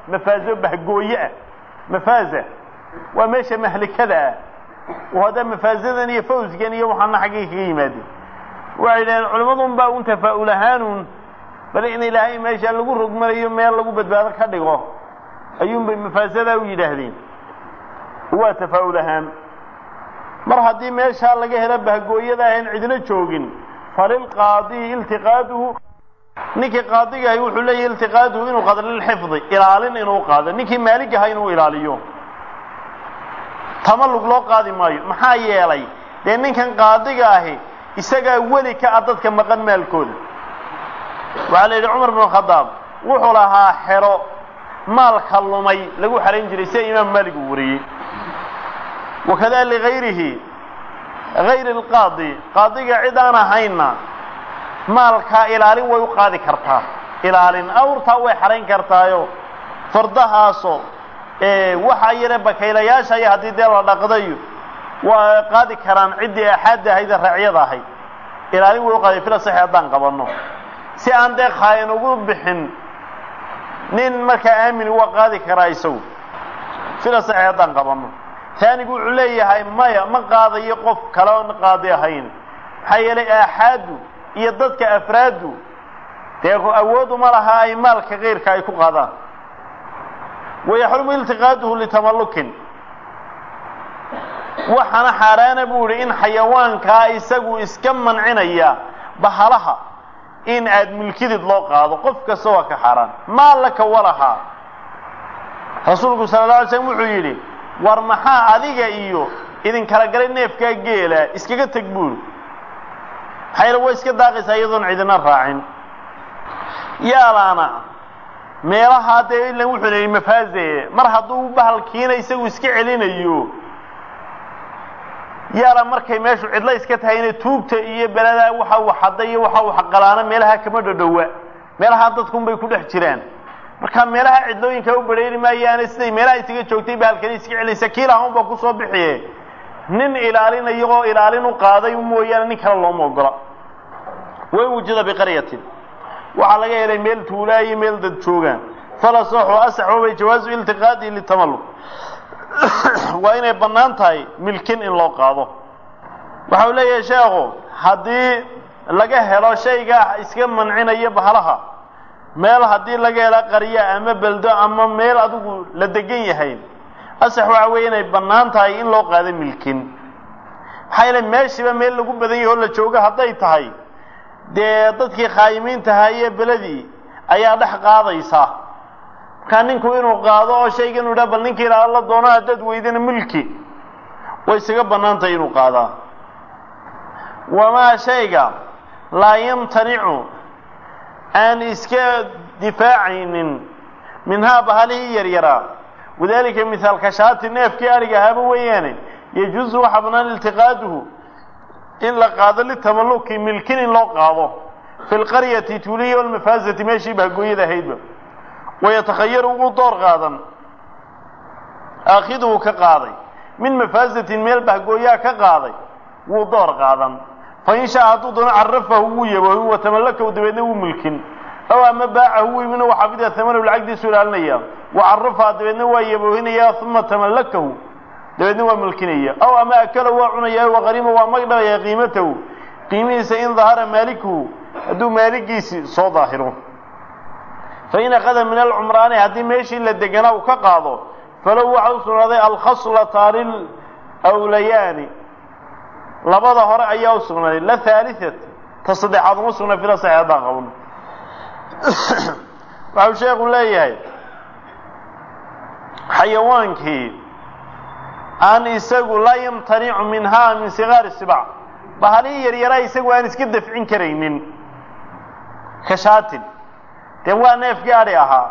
mafaazo bahgooye ah mafaaza waa meesha mahlikada ah oo hadda mafaazadan iyo fawsgan iyo waxaana xaggay kaga yimaadeen waxay yidhaheen culimmadun baa un tafaa'ul ahaanun bal in ilaahay meesha lagu rogmanayo meel lagu badbaado ka dhigo ayuunbay mafaasadaa u yidhaahdeen waa tafaa'ul ahaan mar haddii meeshaa laga helo bahgooyada ahayn cidna joogin falilqaadiyi iltiqaaduhu ninkii qaadigahay wuxuu leeyahy iltiqaaduhu inuu qaado lilxifdi ilaalin inuu qaado ninkii maaligaha inuu ilaaliyo tamallug loo qaadi maayo maxaa yeelay dee ninkan qaadiga ahi isagaa weli ka ah dadka maqan maalkooda waxaa la yidhi cumar binu khadaab wuxuu lahaa xero maalka lumay lagu xarayn jiray sida imaam maalik uu wariyey wakada ligayrihi gayri alqaadi qaadiga cid aan ahayna maalkaa ilaalin way u qaadi kartaa ilaalin awrtaa way xarayn kartaayo fardahaaso waxaa yare bakaylayaasha iyo haddii dee la dhaqdayo waa qaadi karaan ciddii axaadda ahayd ee raacyada ahayd ilaalin way u qaaday fila saxi haddaan qabanno si aan dee khaayan ugu bixin nin markaa aamin waa qaadi karaa isagu fila saxi haddaan qabanno taanigu wuxuu leeyahay maya ma qaadayo qof kale oon qaadi ahayn maxaa yeelay aaxaaddu iyo dadka afraaddu dee awooduma laha ay maalka kayrka ay ku qaadaan wayaxrumu iltiqaaduhu litamallukin waxaana xaaraana buu idhi in xayawaankaa isagu iska mancinaya bahalaha in aad milkidid loo qaado qof kasta waa ka xaaraan maa laka walahaa rasuulku sala alla alay slam wuxuu yidhi war maxaa adiga iyo idin kala galay neefkaa geela iskaga teg buuri maxaa yeele way iska daaqaysaa iyadoon cidina raacin yaalaana meelahaa dee ilan wuxuu leeyay mafaaze mar hadduu bahalkiina isagu iska celinayo yaala markay meeshu cidla iska tahayna tuugta iyo beladaa waxa uu xadda iyo waxa uu xaqalaana meelaha kama dhodhowa meelahaa dadkunbay ku dhex jiraan marka meelaha cidlooyinka u badheeri maayaane siday meelaha isaga joogtay bahalkani iska celinaysa kiilaha unbaa kusoo bixiye nin ilaalinayo oo ilaalin u qaaday mooyaane nin kale looma ogola wain wujida biqaryatin waxaa laga helay meel tuulaa iyo meel dad joogaan falasaxu asaxoobay jawaazu iltiqaadi litamalluq waa inay bannaan tahay milkin in loo qaado waxa uu leeyahay sheekhu haddii laga helo shayga iska mancinaya bahalaha meel haddii laga helo qarya ama beldo ama meel adigu la degan yahay asax waxa weeye inay bannaan tahay in loo qaado milkin maxaa yeele meeshiiba meel lagu badan yahay oo la joogo hadday tahay dee dadkii khaayimiintahaa iyo beledii ayaa dhex qaadaysa markaa ninku inuu qaado oo shayga inu yidhaha bal ninkii ilaa la doono haddaad weydana milki way isaga bannaan tahay inuu qaadaa wamaa shayga laa yamtanicu aan iska difaacaynin minhaa bahalihii yaryaraa wadalika mihaalka shaati neefkii ariga ahaaba weeyaane yajuusu waxaa bannaan iltiqaaduhu in la qaado litamalluki milkin in loo qaado fi lqaryati tuuliya walmafaazati meeshii bahgooyada ahaydba wayatakhayaru ugu door qaadan aakhiduhu ka qaaday min mafaazatin meel bahgooyaa ka qaaday wuu door qaadan fain shaa hadduu doono carafahu wuu yabohi watamallakahu dabeedna wuu milkin aw ama baacahu wiibna waa xafida hamanahu lacagdiisu ilaalinaya wa carafaha dabeedna waa yaboohinaya uma tamallakahu dabeedna waa milkinaya aw ama akala waa cunaya waqarima waa magdhabaya qiimatahu qiimihiisa in dahara maalikuhu hadduu maaligiisi soo daahiro fain akada min alcumraani haddii meeshii la deganaa uu ka qaado falow waxa u sugnaaday alkhaslataani lwlayaani labada hore ayaa u sugnaaday la haaliat ta saddexaad uma sugnaa fila saxi haddaan qabno waxau sheekhu leeyahay xayawaankii aan isagu laa yamtanicu minhaa min sigaari sibac bahalihii yaryaraa isagu aan iska dafcin karaynin kashaatin dee waa neefkii adhi ahaa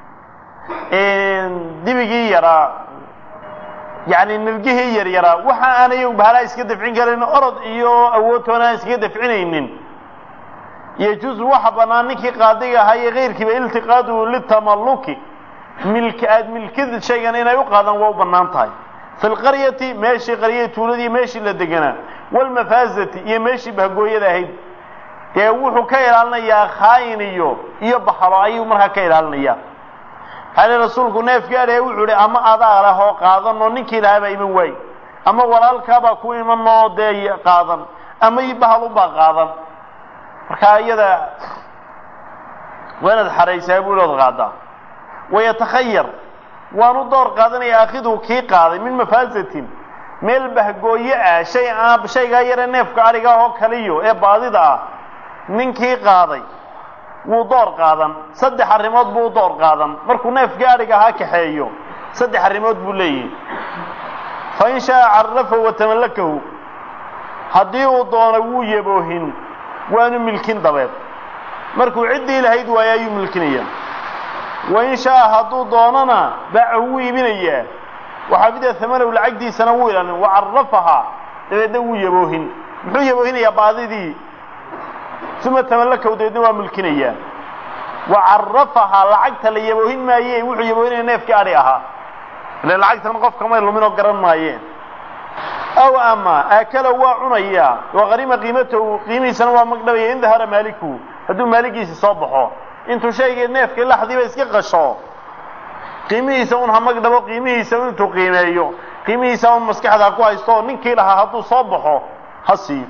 dibigii yaraa yani nirgihii yaryaraa waxa aan iyagu bahalaa iska dafcin karayn orod iyo awoodtoona aan iskaga dafcinaynin yajuusu waxa bannaan ninkii qaadiga ahaa iyo kayrkiiba iltiqaaduhu litamalluki milki aada milkid shaygan inay u qaadaan waa u bannaan tahay fi lqaryati meeshii qaryadii tuuladii meeshii la deganaa walmafaazati iyo meeshii bahgooyada ahayd dee wuxuu ka ilaalinayaa khaayin iyo iyo bahalo ayuu markaa ka ilaalinayaa xali rasuulku neefkii adhee wuxuu idhi ama adaa leh oo qaadan oo ninkii lahaabaa iman waay ama walaalkaabaa ku iman oo dee qaadan ama i bahalunbaa qaadan markaa iyada waa inaad xaraysaa buu ood qaadaa wayatakhayar waanu door qaadanaya aakhidu kii qaaday min mafaasatin meel bahgooye ah shay aan shaygaa yare neefka adhiga oo kaliyo ee baadida ah ninkii qaaday wuu door qaadan saddex arrimood buu u door qaadan markuu neefkii adhiga ahaa kaxeeyo saddex arrimood buu leeyahay fa in shaaa carafahu watamallakahu haddii uu doono wuu yaboohin waanu milkin dabeed markuu ciddii lahayd waayo ayuu milkinayaa wain shaaa hadduu doonana baacahu wuu iibinayaa waxaafida hamanow lacagtiisana wuu ilaalin wacarafahaa dabeedna wuu yaboohin muxuu yaboohinayaa baadidii uma tamallakahu dabeedna waa milkinayaa wacarafahaa lacagta la yaboohin maaye wuxuu yaboohinaya neefkii adhi ahaa ile lacagtan qofkamay lumin oo garan maayeen aw ama aakala waa cunayaa wa qarima qiimatahu qiimihiisana waa magdhabaya in dahara maaliku hadduu maaligiisi soo baxo intuu shaygii neefkii laxdiiba iska qasho qiimihiisa un ha magdhabo qiimihiisa intuu qiimeeyo qiimihiisa un maskaxda ku haysto oo ninkii lahaa hadduu soo baxo ha siiyo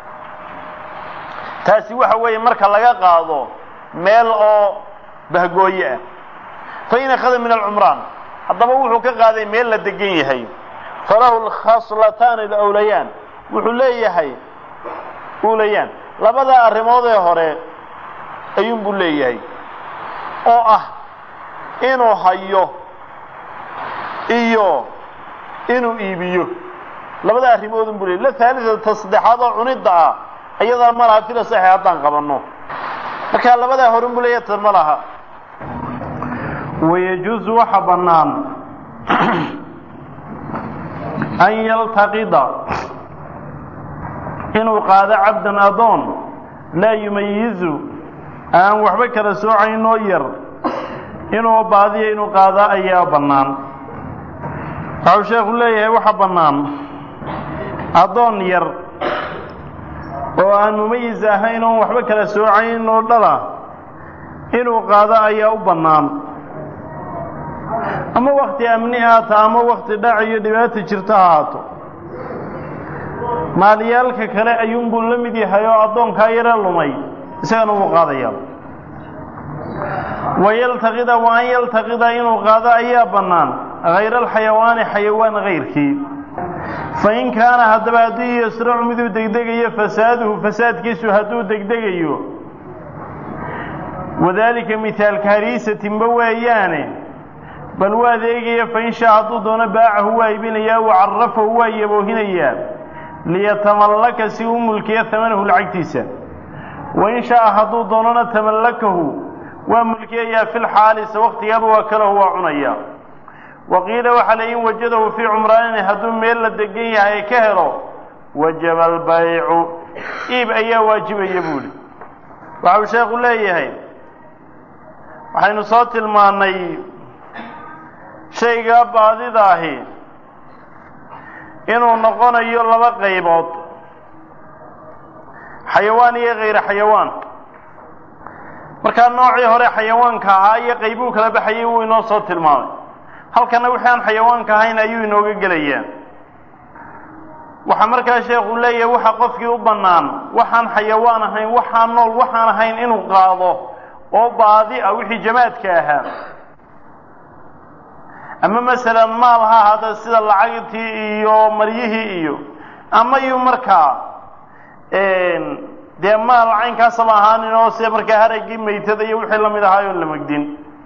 taasi waxa weeye marka laga qaado meel oo bahgooye ah fa in akhada min alcumraan haddaba wuxuu ka qaaday meel la degan yahay falahu lkhaslataani alawlayaan wuxuu leeyahay ulayaan labada arrimood ee hore ayuunbuu leeyahay oo ah inuu hayo iyo inuu iibiyo labada arrimoodun buu leeyay la haalidata saddexaad oo cunidda ah ayadaa ma laha fila saxi haddaan qabanno markaa labadaa horun buu leeyahay tan ma laha wayajuusu waxa bannaan an yaltaqida inuu qaado cabdan adoon laa yumayizu aan waxba kala soocaynoo yar inuu baadiyo inuu qaadaa ayaa bannaan waxau sheekhu leeyahay waxa bannaan addoon yar oo aan mumayis ahayn oon waxba kala soocayn oo dhala inuu qaado ayaa u bannaan ama wakti amni haata ama wakti dhac iyo dhibaata jirta ha haato maalyaalka kale ayuunbuu la mid yahay oo addoonkaa yare lumay isagana wuu qaadayaa wayaltaqida wa an yaltaqida inuu qaado ayaa bannaan hayra alxayawaani xayawaan hayrkii fa in kaana haddaba hadduu yasracu miduu degdegayo fasaaduhu fasaadkiisu hadduu degdegayo wadaalika mihaalka hariisatinba weeyaane bal waa adeegaya fa in shaa hadduu doono baacahu waa iibinayaa wa carafahu waa yaboohinayaa liyatamallaka si u mulkiya hamanahu lacagtiisa wa in shaaa hadduu doonona tamallakahu waa mulkiyayaa fi lxaalisa waktigaaba waa kalahu waa cunayaa wa qiila waxaa la in wajadahu fii cumraanin hadduu meel la degan yahay ka helo wajaba albaycu iib ayaa waajibaya buuhi waxa uu sheekhu leeyahay waxaynu soo tilmaannay shaygaa baadidaahi inuu noqonayo laba qaybood xayawaan iyo hayra xayawaan markaa noocii hore xayawaanka ahaa iyo qaybuu kala baxayay wuu inoo soo tilmaamay halkana wixii aan xayawaanka ahayn ayuu inooga gelayaa waxaa markaa sheekhu leeyahay waxa qofkii u bannaan waxaan xayawaan ahayn waxaan nool waxaan ahayn inuu qaado oo baadi ah wixii jamaadka ahaa ama masalan maal ha ahaada sida lacagtii iyo maryihii iyo ama yu markaa dee maal caynkaasaba ahaanin oo sida markaa haraggii maytada iyo wixii lamid ahaay oon la megdin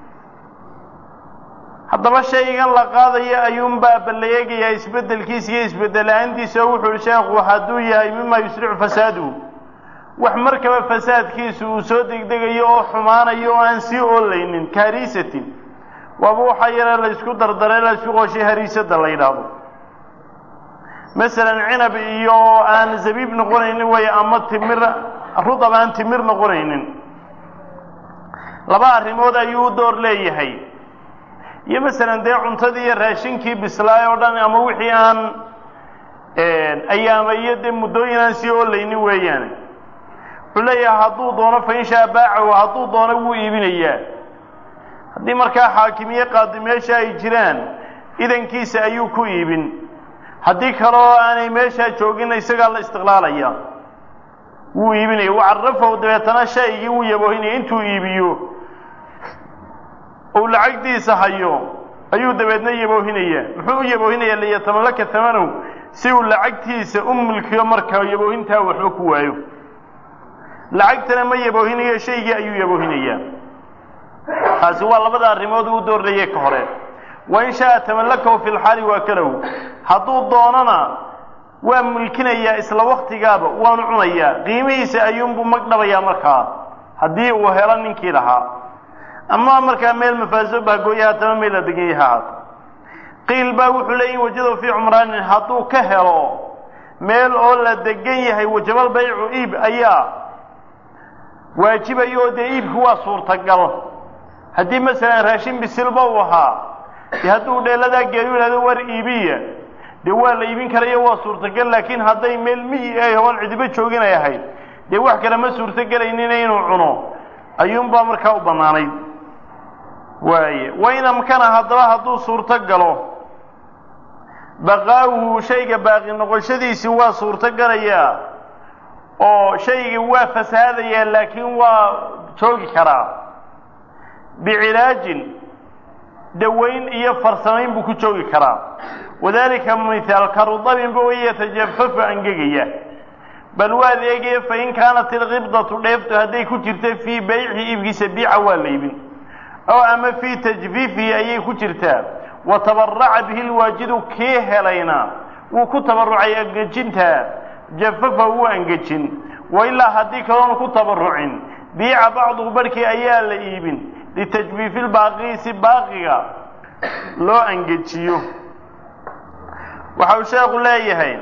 haddaba shaygan la qaadaya ayuunbaa balleegayaa isbeddelkiisa iyo isbeddela-aantiisa oo wuxuu sheekhu hadduu yahay mima yusricu fasaaduhu wax markaba fasaadkiisu uu soo degdegayo oo xumaanayo oo aan sii oolaynin kahariisatin waaba waxaa yare la ysku dardaray la ysku qooshay hariisada la yidhaahdo masalan cinab iyo aan zabiib noqonaynin way ama timir rudab aan timir noqonaynin laba arrimood ayuu u door leeyahay iyo masalan dee cuntadii iyo raashinkii bislaay oo dhan ama wixii aan ayaama iyo dee muddooyin aan sii oolaynin weeyaane wuxuu leeyahay hadduu doono fa in shaa baacahu hadduu doono wuu iibinayaa haddii markaa xaakimiye qaadi meesha ay jiraan idankiisa ayuu ku iibin haddii kaleo aanay meeshaa joogin isagaa la istiqlaalaya wuu iibinaya wacarafahu dabeetana shaygii wuu yaboohinaya intuu iibiyo uu lacagdiisa hayo ayuu dabeedna yaboohinaya muxuu u yaboohinaya liyatamallaka tamanow si uu lacagtiisa u mulkiyo markaa yaboohintaa waxba ku waayo lacagtana ma yaboohinayo shaygii ayuu yaboohinayaa taasi waa labada arrimood uu doorayay ka hore wain shaaa tamallakahu fi lxaali waakalahu hadduu doonana waa mulkinayaa isla waktigaaba waanu cunayaa qiimihiisa ayuunbuu magdhabayaa markaa haddii uu helo ninkii lahaa ama markaa meel mafaaso baagooya haatama meel la degan yaha haata qiil baa wuxuu leeyahi wajado fii cumraanin hadduu ka helo meel oo la degan yahay wajabal baycu iib ayaa waajibaya oo dee iibku waa suurtagal haddii masalan raashin bisilba uu ahaa dee hadduu dheeladaa geeyu yidhahdo war iibiya dee waa la iibin karayo waa suurtagal laakiin hadday meel miyi ay hoon cidibo joogin ay ahayd dee wax kale ma suurtogelaynin inuu cuno ayuunbaa markaa u bannaanayd waaye wain amkana haddaba hadduu suurto galo baqaawuhu shayga baaqi noqoshadiisii waa suurto galayaa oo shaygii waa fasahaadayaa laakiin waa joogi karaa bicilaajin dawayn iyo farsamayn buu ku joogi karaa wadalika mithaal karudabinba way yatajafafu angegaya bal waad eegaya fain kaanat ilkibdatu dheeftu hadday ku jirta fii bayci iibkiisa biica waa la iibin oo ama fii tajfiifihi ayay ku jirtaa wa tabaraca bihi lwaajidu kii helayna wuu ku tabarucay angejintaa jafafa wuu angejin wa ilaa haddii kaloonu ku tabarucin biica bacduhu barhkii ayaa la iibin litajfiifi lbaaqii si baaqiga loo angejiyo waxa uu sheekhu leeyahay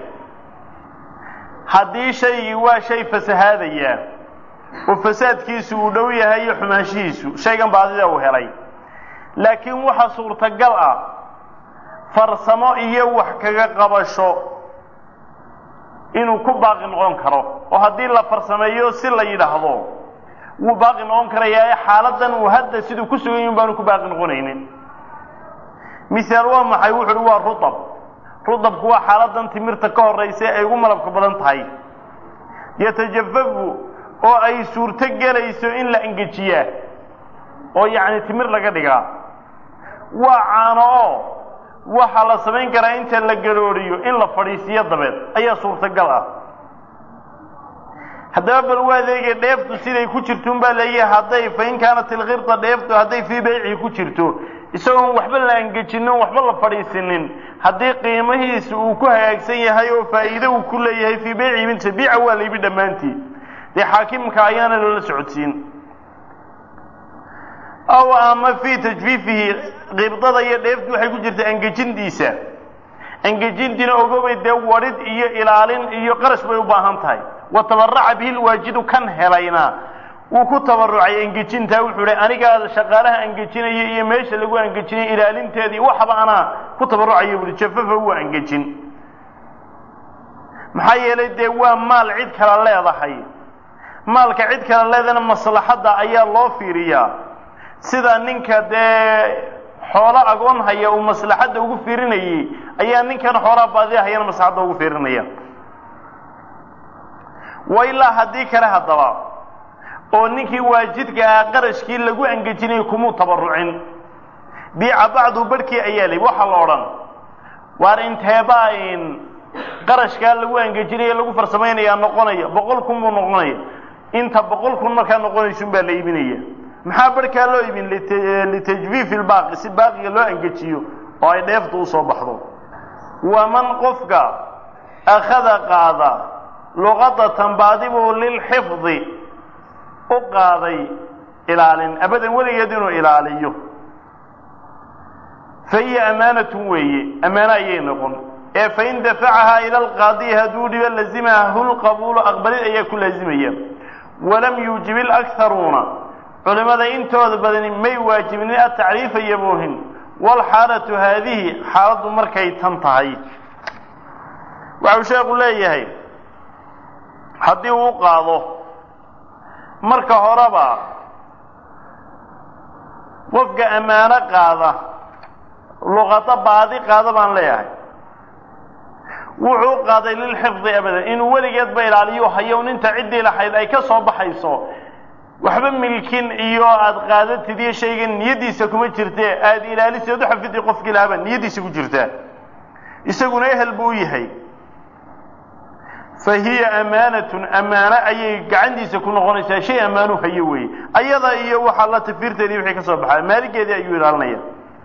haddii shaygii waa shay fasahaadaya oo fasaadkiisu uu dhow yahay iyo xumaanshihiisu shaygan baadida uu helay laakiin waxa suurtagal ah farsamo iyo wax kaga qabasho inuu ku baaqi noqon karo oo haddii la farsameeyo si la yidhaahdo wuu baaqi noqon karayaa ee xaaladan uu hadda siduu ku sugan yahin baanu ku baaqi noqonaynin misaal waa maxay wuxu uhi waa rutab rudabku waa xaaladan timirta ka horraysa ay ugu malabka badan tahay yatajafafu oo ay suurto gelayso in la engejiyaa oo yacni timir laga dhigaa waa caano oo waxaa la samayn karaa inta la garooriyo in la fadhiisiiyo dabeed ayaa suurtagal ah haddaba bal waa adeegay dheeftu siday ku jirto un baa leeyahay hadday fain kaanat ilkibta dheeftu hadday fii baycihi ku jirto isagoon waxba la angejinin waxba la fadhiisinin haddii qiimihiisa uu ku hagaagsan yahay oo faa'iide uu ku leeyahay fii baycihi minta biica waa la ibi dhammaantii dee xaakimka ayaana loola socodsiin aw ama fii tajfiifihi qibdada iyo dheeftu waxay ku jirta angejintiisa angejintiina ogobay dee wadhid iyo ilaalin iyo qarash bay u baahan tahay wa tabaraca bihi lwaajidu kan helayna wuu ku tabarucay angejintaa wuxuu hi anigaa shaqaalaha angejinaya iyo meesha lagu angejinaya ilaalinteedii waxba anaa ku tabarucaya buui jafafa waa angejin maxaa yeelay dee waa maal cid kala leedahay maalka cid kala leedana maslaxadda ayaa loo fiiriyaa sida ninka dee xoolo agoon haya uu maslaxadda ugu fiirinayay ayaa ninkan xoolaha baadida hayana maslaxadda ugu fiirinaya wa ilaa haddii kale haddaba oo ninkii waajidka ah qarashkii lagu angejinayay kumuu tabarucin biica bacdu barhkii ayaa lay waxaa la odhan waar inteebaa in qarashkaa lagu angejinaya lagu farsamaynayaa noqonaya boqol kun buu noqonaya inta boqol kun markaa noqonaysun baa la iibinaya maxaa barhkaa loo iibin litajfiifi lbaaqi si baaqiga loo angejiyo oo ay dheeftu usoo baxdo waman qofka akhada qaada luqadatan baadibuu lilxifdi u qaaday ilaalin abadan weligeed inuu ilaaliyo fa hiya amaanatun weeye ammaano ayay noqon ee fain dafacahaa ila alqaadiyi hadduu dhibo lazimahu lqabuulu aqbalid ayaa ku laazimaya walam yuujib ilakharuuna culimmada intooda badani may waajibinin atacriifa yaboohin walxaalatu haadihi xaaladdu markay tan tahay waxau sheekhu leeyahay haddii uu qaado marka horeba qofka ammaano qaada luqado baadi qaada baan leeyahay wuxuu qaaday lilxifdi abadan inuu weligeedba ilaaliyo hayow ninta ciddii lahayd ay ka soo baxayso waxba milkin iyo aada qaadatid iyo shaygan niyaddiisa kuma jirtee aada ilaaliseed u xafidi qofkii lahaaba niyaddiisa ku jirtaa isaguna ehel buu u yahay fa hiya amaanatun ammaano ayay gacantiisa ku noqonaysaa shay ammaanu hayo weeye ayada iyo waxaa la tafiirteedii wixii ka soo baxaa maaligeedii ayuu ilaalinaya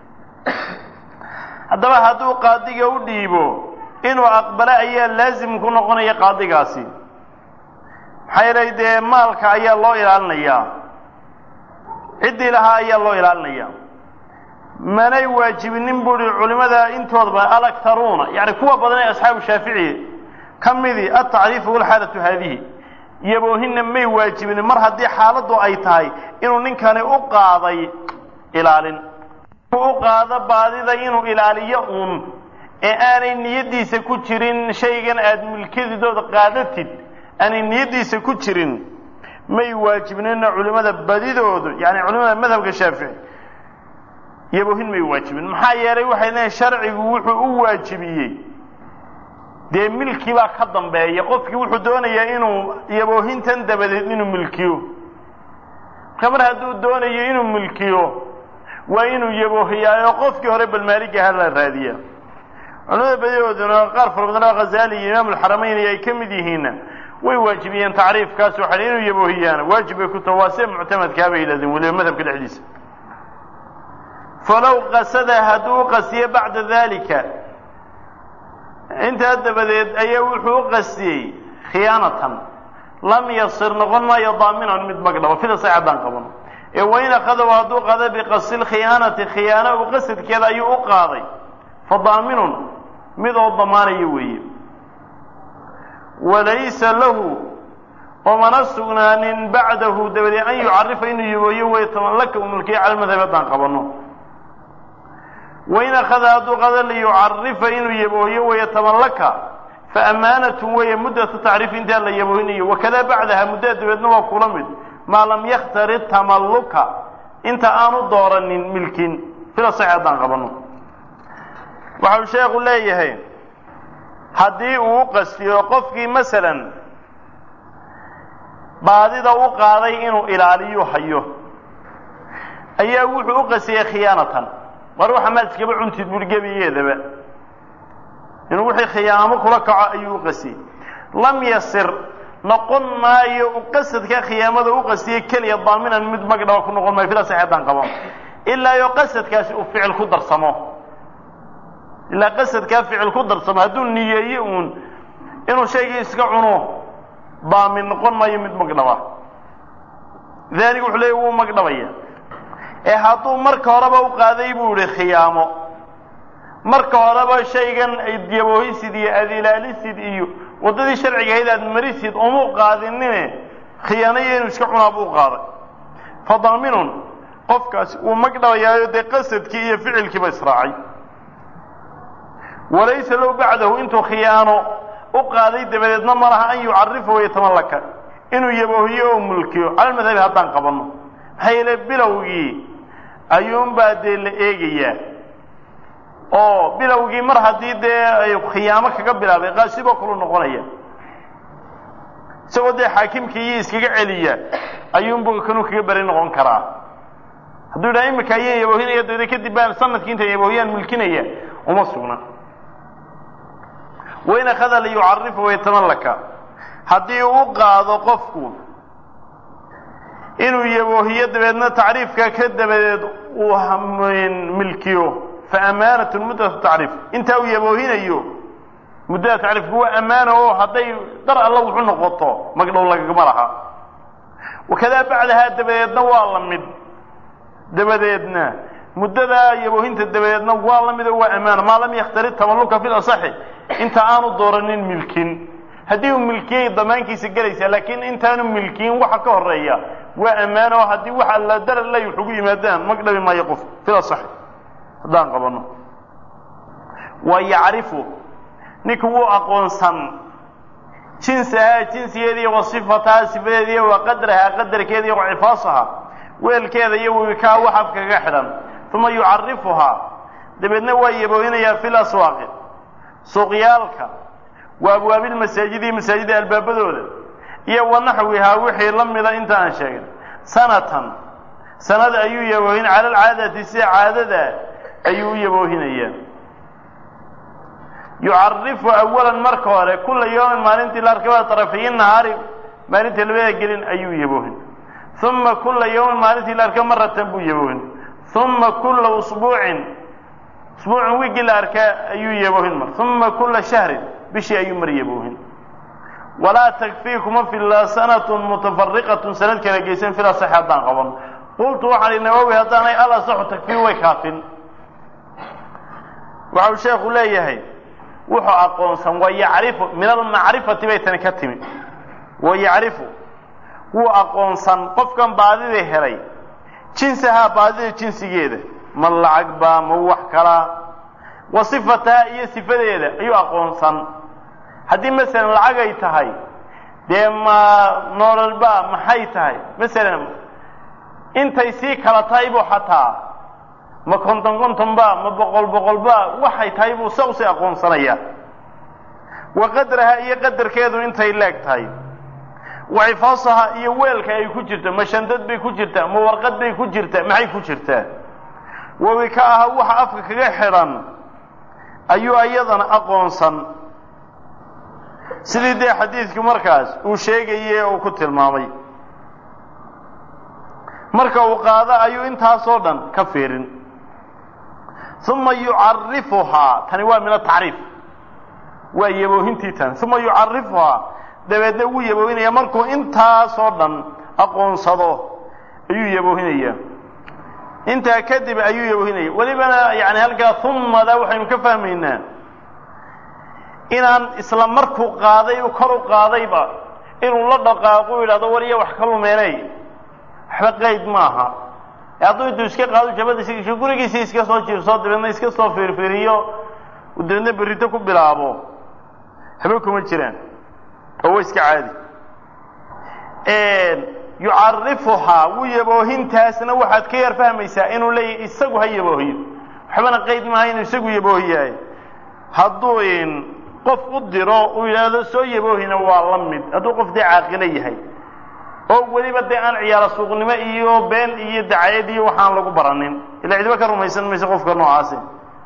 haddaba hadduu qaadiga u dhiibo inuu aqbalo ayaa laasim ku noqonaya qaadigaasi maxaa yeelay dee maalka ayaa loo ilaalinayaa ciddii lahaa ayaa loo ilaalinaya manay waajibinin buuhi culimada intoodaba alaktaruuna yani kuwa badan ee asxaabu shaafici ka midii altacriifu walxaalatu haadihi yaboohina may waajibinin mar haddii xaaladdu ay tahay inuu ninkani u qaaday ilaalin u qaado baadida inuu ilaaliyo uun ee aanay niyaddiisa ku jirin shaygan aada milkadidooda qaadatid aanay niyaddiisa ku jirin may waajibnina culimada badidoodu yani culimada madhabka shaafici yaboohin may waajibin maxaa yeelay waxay leeyiin sharcigu wuxuu u waajibiyey dee milki baa ka dambeeya qofkii wuxuu doonayaa inuu yaboohintan dabadeed inuu milkiyo marka mar hadduu doonayo inuu milkiyo waa inuu yaboohiyaayo qofkii hore balmaaliga ha la raadiya culimada badidooduna qaar fara badan oo khazali iyo imaam alxaramayn ay ka mid yihiinna way waajibiyeen tacriifkaas waxay inuu yaboohiyaana waajib bay ku taha waa see muctamadkaa bay yidhahdeen weliba madhabka dhexdiisa falow qasada hadduu u qasiyo bacda dalika intaa dabadeed ayaa wuxuu u qasiyey khiyaanatan lam yasir noqon maayo daaminan mid magdhabo fida say caddaan qaban ee wain akadaw hadduu qaada biqasi lkhiyaanati khiyaano u qasadkeeda ayuu u qaaday fa daaminun mid oo damaanayo weeye walaysa lahu oomana sugnaanin bacdahu dabadeed an yucarifa inuu yabooyo way tamallaka u mulkiya cala madhab haddaan qabanno wain akhada hadduu qada liyucarifa inuu yabooyo wayatamallaka fa amaanatun weeye muddatu tacriif intaa la yaboohinayo wakadaa bacdaha muddada dabeedna waa kula mid maa lam yakhtari tamalluka inta aanu dooranin milkin sida sax haddaan qabanno waxau sheekhu leeyahay haddii uu u qastiyo qofkii masalan baadida u qaaday inuu ilaaliyo hayo ayaa wuxuu u qastiyey khiyaanatan war waxa maad iskaba cuntid buui gebigeedaba inuu wixii khiyaamo kula kaco ayuu u qastiyey lam yasir noqon maayo u qasadka khiyaamada u qastiyey keliya daaminan mid magdhaba ku noqon maayo fila sax haddaan qabo ilaa yo qasadkaasi uu ficil ku darsamo ilaa qasadkaa ficil ku darsamo hadduu niyeeyo uun inuu shaygii iska cuno daamin noqon maayo mid magdhaba daalik wuxuu leeya wuu magdhabaya ee hadduu marka horeba u qaaday buu ihi khiyaamo marka horeba shaygan yaboohisid iyo aada ilaalisid iyo waddadii sharciga ahayd aad marisid umuu qaadinine khiyaanayo inuu iska cunaa buu qaaday fa daaminun qofkaasi wuu magdhabayaayo dee qasadkii iyo ficilkiiba israacay walaysa low bacdahu intuu khiyaano u qaaday dabadeedna ma laha an yucarifa wayatamallaka inuu yaboohiyo oo mulkiyo cala madhabi haddaan qabanno maxaa yeele bilowgii ayuunbaa dee la eegayaa oo bilowgii mar haddii dee ay khiyaamo kaga bilaabay qaasiboo kalu noqonaya isagoo dee xaakimkii iyo iskaga celiya ayuunbu kanuu kaga beri noqon karaa hadduu yidhaha imika ayaan yaboohinaya dabeedna kadib baan sanadkii intaan yaboohiyaan mulkinaya uma sugna wain akhada liyucarifa wayatamallaka haddii uu qaado qofku inuu yaboohiyo dabeedna tacriifka ka dabadeed uu milkiyo fa amaanatun muddatu tacriif intaa uu yaboohinayo muddada tacriifku waa ammaana oo hadday dar alla wuxu noqoto magdhow lagagama laha wakadaa bacdahaa dabadeedna waa la mid dabadeedna muddadaa yaboohinta dabadeedna waa la mid oo waa ammaana maa lam yakhtari tamalluka fi lasaxi inta aanu dooranin milkin haddii uu milkiyay damaankiisa gelaysaa laakiin intaanu milkiyin waxa ka horeeya waa ammaano oo haddii waxa la darar lay wax ugu yimaadaan magdhabi maayo qof fila saxi haddaan qabanno wa yacrifu ninka wuu aqoonsan jinsahaa jinsigeediiy wa sifatahaa sifadeediiy wa qadrahaa qadarkeediiy wa cifaasaha weelkeeda iyo wikaa wax afka kaga xidhan uma yucarifuhaa dabeedna waa yaboohinayaa fi laswaaqi suuqyaalka wa abwaabilmasaajidi masaajida albaabadooda iyo wa naxwihaa wixii la mida inta aan sheegin sanatan sanada ayuu yaboohin cala alcaadati sida caadada ayuu u yaboohinayaa yucarifu awalan marka hore kula yawmin maalintii la arkay waa tarafiyi nahaari maalintii labada gelin ayuu yaboohin uma kula yawmin maalintii la arkay maratan buu yaboohin uma kula usbuucin usbuucin wiigii la arkaa ayuu yaboohin mar uma kula shahrin bishii ayuu mar yaboohin walaa takfii kuma filla sanatun mutafariqatun sanad kala geysan fil asaxi haddaan qaban qultu waxaan ihi nawowi haddaanay al asaxu takfii way kaafin waxa uu sheekhu leeyahay wuxuu aqoonsan wa yacrifu min almacrifati bay tani ka timi wa yacrifu wuu aqoonsan qofkan baadida helay jinsahaa baadida jinsigeeda ma lacag baa ma wax kalaa wa sifataha iyo sifadeeda ayuu aqoonsan haddii masalan lacag ay tahay dee ma noololba maxay tahay masalan intay sii kala tahay buu xataa ma konton kontonba ma boqol boqolba waxay tahay buu sa usii aqoonsanaya wa qadraha iyo qadarkeedu intay leeg tahay wa cifaasaha iyo weelka ay ku jirto ma shandad bay ku jirtaa ma warqad bay ku jirtaa maxay ku jirtaa wawika aha waxa afka kaga xidhan ayuu iyadana aqoonsan sidii dee xadiidku markaas uu sheegaye uu ku tilmaamay marka uu qaado ayuu intaasoo dhan ka fiirin uma yucarifuhaa tani waa min atacriif waa yaboohintii tani uma yucarifuhaa dabeedna wuu yaboohinaya markuu intaasoo dhan aqoonsado ayuu yaboohinaya intaa kadib ayuu yaboohinaya welibana yani halkaa umada waxaynu ka fahmaynaa inaan isla markuu qaaday kor u qaadayba inuu la dhaqaaqo yidhahdo war iyo wax ka lumeenay waxba qayd maaha hadduu intuu iska qaado jabadiisa gurigiisii iska soo jiirso dabeedna iska soo fiirfiiriyo dabeedna berrito ku bilaabo haba kuma jiraan oo wa iska caadi yucarifuhaa wuu yaboohintaasna waxaad ka yar fahmaysaa inuu leeyahy isagu ha yaboohiyo waxbana qayd maaha inuu isagu yaboohiyahay hadduu qof u diro uu yidhaahdo soo yaboohina waa la mid hadduu qof dee caaqilo yahay oo weliba dee aan ciyaaro suuqnimo iyo been iyo dacayad iyo waxaan lagu baranin ila cidiba ka rumaysan mayse qofka noocaasi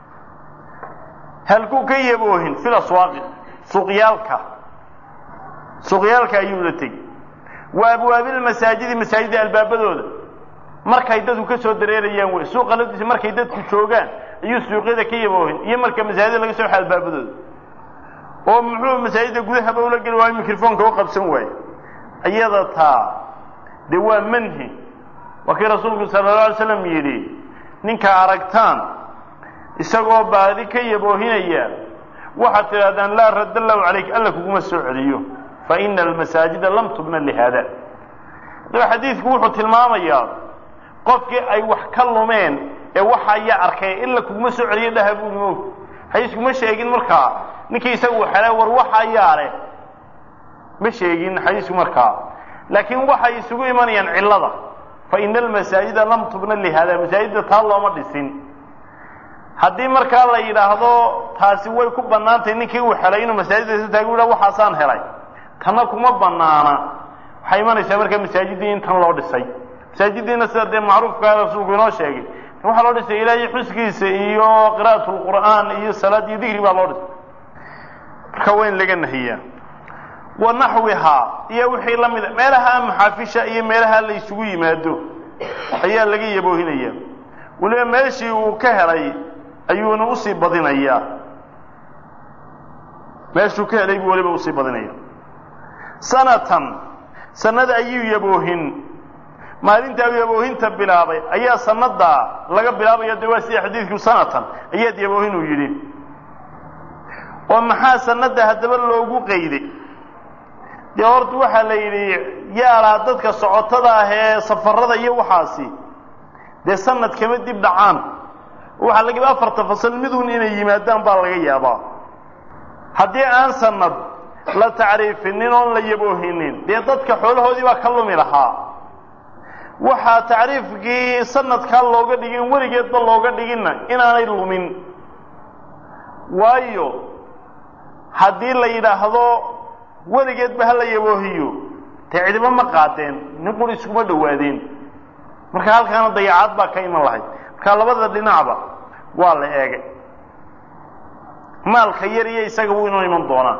halkuu ka yaboohin fil aswaaqi suuqyaalka suuqyaalka ayuu la tegi wa abwaabilmasaajidi masaajida albaabadooda markay dadku ka soo dareerayaan wey suuqa laftiisa markay dadku joogaan ayuu suuqyada ka yaboohin iyo marka masaajida laga soo xa albaabadooda oo muxuu masaajida gudahaba ula geli waayo microfonka u qabsan waaye iyada taa dee waa manhi waa kii rasuulku sala alla alay slam yidhi ninka aragtaan isagoo baadi ka yaboohinaya waxaad tidhahdaan laa radda allahu calayk alla kuguma soo celiyo fa ina almasaajida lam tubna lihaada adaba xadiidku wuxuu tilmaamayaa qofkii ay wax ka lumeen ee waxa ayaa arkay illa kuguma soo celiyo dhaha buuri moog xadiiskuma sheegin markaa ninkii isagu xelay war waxa ayaa leh ma sheegin xadiisku markaa laakiin waxay isugu imanayaan cillada fa ina almasaajida lam tubna lihaada masaajidda taa looma dhisin haddii markaa la yidhaahdo taasi way ku bannaantahay ninkii uu helay inuu masaajidda isa taagu yidhaha waxaasaan helay tanna kuma bannaana waxay imanaysaa markaa masaajiddii in tan loo dhisay masaajiddiina sida dee macruufkaa rasuulku inoo sheegay waxaa loo dhisay ilaahay xuskiisa iyo qira'at lqur'aan iyo salaad iyo digri baa loo dhisay marka waa in laga nahiyaa wa naxwihaa iyo wixii la mida meelaha maxaafisha iyo meelaha la isugu yimaado ayaa laga yaboohinaya weliba meeshii uu ka helay ayuuna usii badinayaa meeshuu ka helay buu weliba usii badinaya sanatan sanad ayuu yaboohin maalintaa yaboohinta bilaabay ayaa sanadaa laga bilaabaya de waa sida xadiidku sanatan ayaad yaboohin uu yidhi oo maxaa sanada haddaba loogu qayday dee horta waxaa la yidhi yaalaa dadka socotada ah ee safarada iyo waxaasi dee sanad kama dib dhacaan waxaa laga yaaba afarta fasal midun inay yimaadaan baa laga yaabaa haddii aan sanad la tacriifinin oon la yaboohinin dee dadka xoolahoodii baa ka lumi lahaa waxaa tacriifkii sanadkaa looga dhigin weligeedba looga dhiginna inaanay lumin waayo haddii la yidhaahdo weligeedba ha la yaboohiyo dee cidiba ma qaadeen nin quri iskuma dhowaadeen marka halkaana dayacaad baa ka iman lahayd marka labada dhinacba waa la eegay maalka yar iyo isaga wuu inoo iman doonaa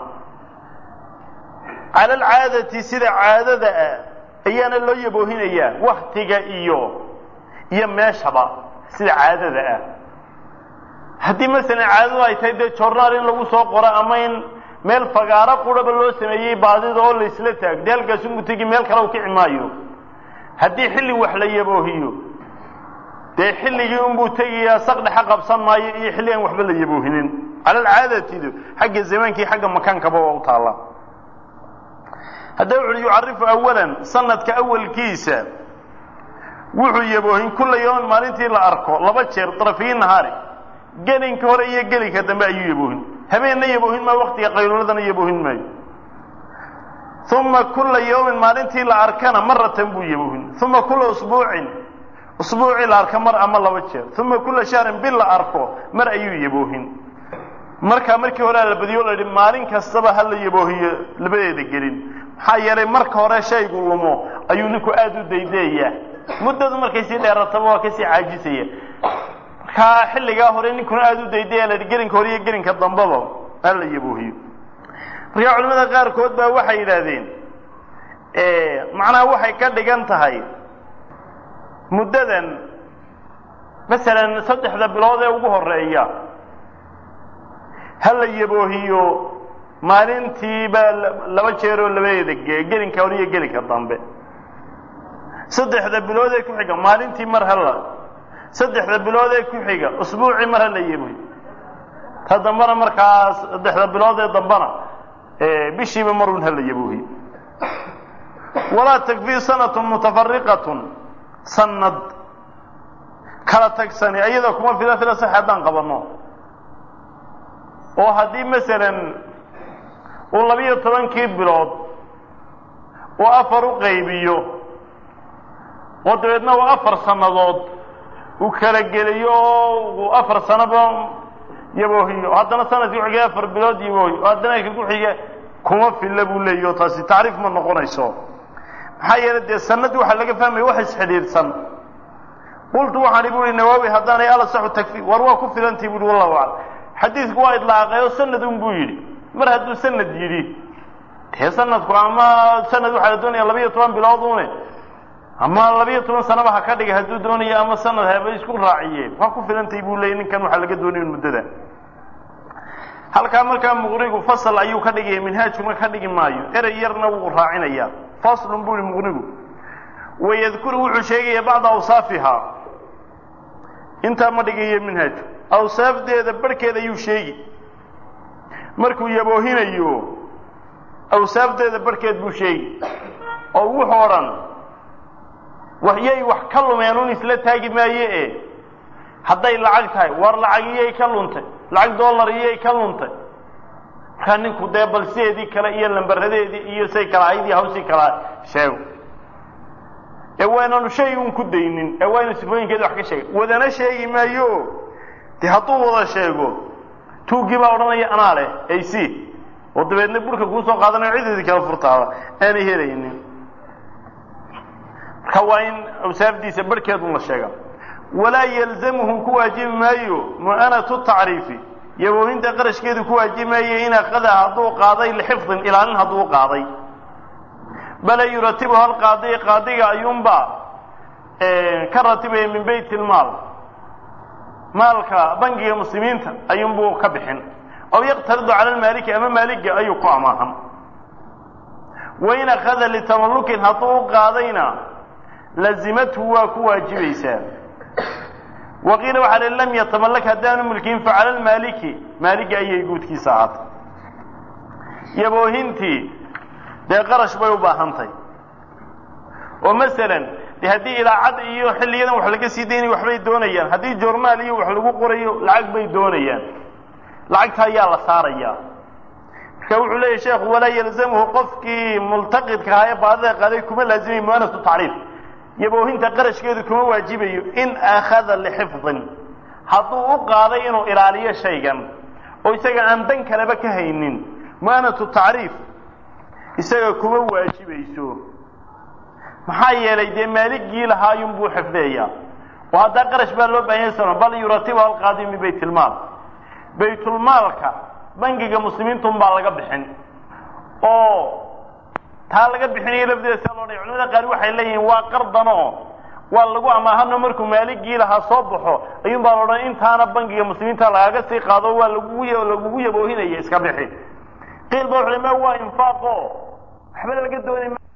cala alcaadati sida caadada ah ayaana loo yaboohinayaa waktiga iyo iyo meeshaba sida caadada ah haddii masalan caadadu ay tahay dee jornaal in lagu soo qoro ama in meel fagaaro quraba loo sameeyey baadida oo laysla taag dee halkaas unbu tegi meel kale u kici maayo haddii xilli wax la yaboohiyo dee xilligii unbuu tegayaa saqdhexa qabsan maayo iyo xilli aan waxba la yaboohinin cala alcaadatidu xagga zamaankii xagga makaankaba waa u taalla haddaba wuxuuhi yucarifu awalan sanadka awalkiisa wuxuu yaboohin kulla yawmin maalintii la arko laba jeer darafiyi nahaari gelinka hore iyo gelinka dambe ayuu yaboohin habeenna yaboohin maayo waktiga qayluuladana yaboohin maayo uma kulla yawmin maalintii la arkana maratan buu yaboohin uma kulla usbuucin usbuucii la arka mar ama laba jeer uma kulla shahrin bil la arko mar ayuu yaboohin markaa markii hore la badiyo la yidhi maalin kastaba ha la yaboohiyo labadeeda gelin maxaa yeelay marka hore shaygu lumo ayuu ninku aada u daydayaa muddadu markay sii dheerataba waa kasii caajisaya markaa xilligaa hore ninkuna aada u daydaya la yidhi gelinka hore iyo gelinka dambaba ha la yaboohiyo markaa culimada qaarkood baa waxay yidhaahdeen macnaha waxay ka dhigan tahay muddadan masalan saddexda bilood ee ugu horeeya ha la yaboohiyo maalintiiba laba jeeroo labadeeda ge gelinka hore iyo gelinka dambe saddexda bilood ee ku xiga maalintii mar hala saddexda bilood ee ku xiga usbuucii mar hala yaboohiyo ta dambena markaas saddexda bilood ee dambena bishiiba marun hala yaboohiyo walaa takfii sanatun mutafariqatun sanad kala tagsani iyada kuma fila fila sax haddaan qabano oo haddii masalan uu labiyo tobankii bilood uu afar u qaybiyo oo dabeedna uu afar sannadood uu kala geliyo oo uu afar sanaba yaboohiyo haddana sanadkii kuxiga afar bilood yaboohiyo haddana ka kuxiga kuma filla buu leeyahy o taasi tacriif ma noqonayso maxaa yeelay dee sanadii waxaa laga fahmaya wax isxidhiidhsan qultu waxaan ibu uhi nawaawi haddaanay alasaxu takfi war waa ku filantii buuhi wallahu aclam xadiidku waa idlaaqay oo sanad un buu yidhi mar hadduu sanad yidhi dee sanadku ama sanad waxaa la doonaya labiyo toban bilood une ama labiyo toban sanaba ha ka dhigay hadduu doonayo ama sanad haba isku raaciyeen waa ku filantay buu leeyay ninkan waxaa laga doonaya muddada halkaa markaa muqnigu fasal ayuu ka dhigaya minhaajkuna ka dhigi maayo erey yarna wuu raacinaya faslun buu yihi muqnigu wayadkuru wuxuu sheegaya bacda awsaafihaa intaa ma dhigayo minhaajku awsaafdeeda barhkeeda ayuu sheegi markuu yaboohinayo awsaafdeeda barhkeed buu sheegi oo wuxuu odhan waxyay wax ka lumeen un isla taagi maaye e hadday lacag tahay war lacag iyay ka luntay lacag dollar iyay ka luntay markaa ninku dee bal sideedii kale iyo lambaradeedii iyo say kala ahayd iyo hawsii kala sheego ee waynanu shay un ku daynin ee waa inu sifooyinkeeda wax ka sheega wadana sheegi maayo dee hadduu wada sheego tuuggii baa odhanaya anaa leh ac oo dabeedna burka kuusoo qaadanayo cideedii kala furtaada aanay helaynin marka waa in awsaafdiisa barhkeedun la sheega walaa yalzamuhu ku waajibi maayo mu'anatu tacriifi yaboohinta qarashkeedu ku waajibi maayo in akada hadduu qaaday lixifdin ilaalin hadduu qaaday bala yuratibu hal qaadi qaadiga ayuunbaa ka ratibaya min bayt ilmaal maalka bangiga muslimiinta ayuunbuu ka bixin aw yaqtaridu cala lmaaliki ama maaliga ayuu ku amaahan wain akada litamallukin hadduu u qaadayna lazimathu waa ku waajibaysaa waqiila waxaa li lam yatamallak haddaanu mulkin facala lmaaliki maaligi ayay guudkiisa ahaatay yaboohintii dee qarash bay u baahantahy oo masalan de haddii ilaacad iyo xilliyadan wax laga sii daynaya waxbay doonayaan haddii journaal iyo wax lagu qorayo lacag bay doonayaan lacagta ayaa la saarayaa marka wuxuu leeyahy sheekhu walaa yalzamuhu qofkii multaqidka ahaa ee baadida qaaday kuma laazimay mu'anatu tacriif yaboohinta qarashkeedu kuma waajibayo in akhada lixifdin hadduu u qaaday inuu ilaaliyo shaygan oo isaga aan dan kaleba ka haynin mu'anatu tacriif isaga kuma waajibayso maxaa yeelay dee maaligii lahaayun buu xifdeeyaa oo haddaa qarash baa loo baahan yahay bal yuratibu alqaadi min baytilmaal baytulmaalka bangiga muslimiintun baa laga bixin oo taa laga bixinayo lafdeeda sia loo dhaya culamada qaar waxay leeyihiin waa qardanoo waa lagu amaahano markuu maaligii lahaa soo baxo ayuun baa laodhan intaana bangiga muslimiinta lagaga sii qaado waa lagugu lagugu yaboohinaya iska bixi qiil ba wuxu ma waa infaaqo waxba laga doonay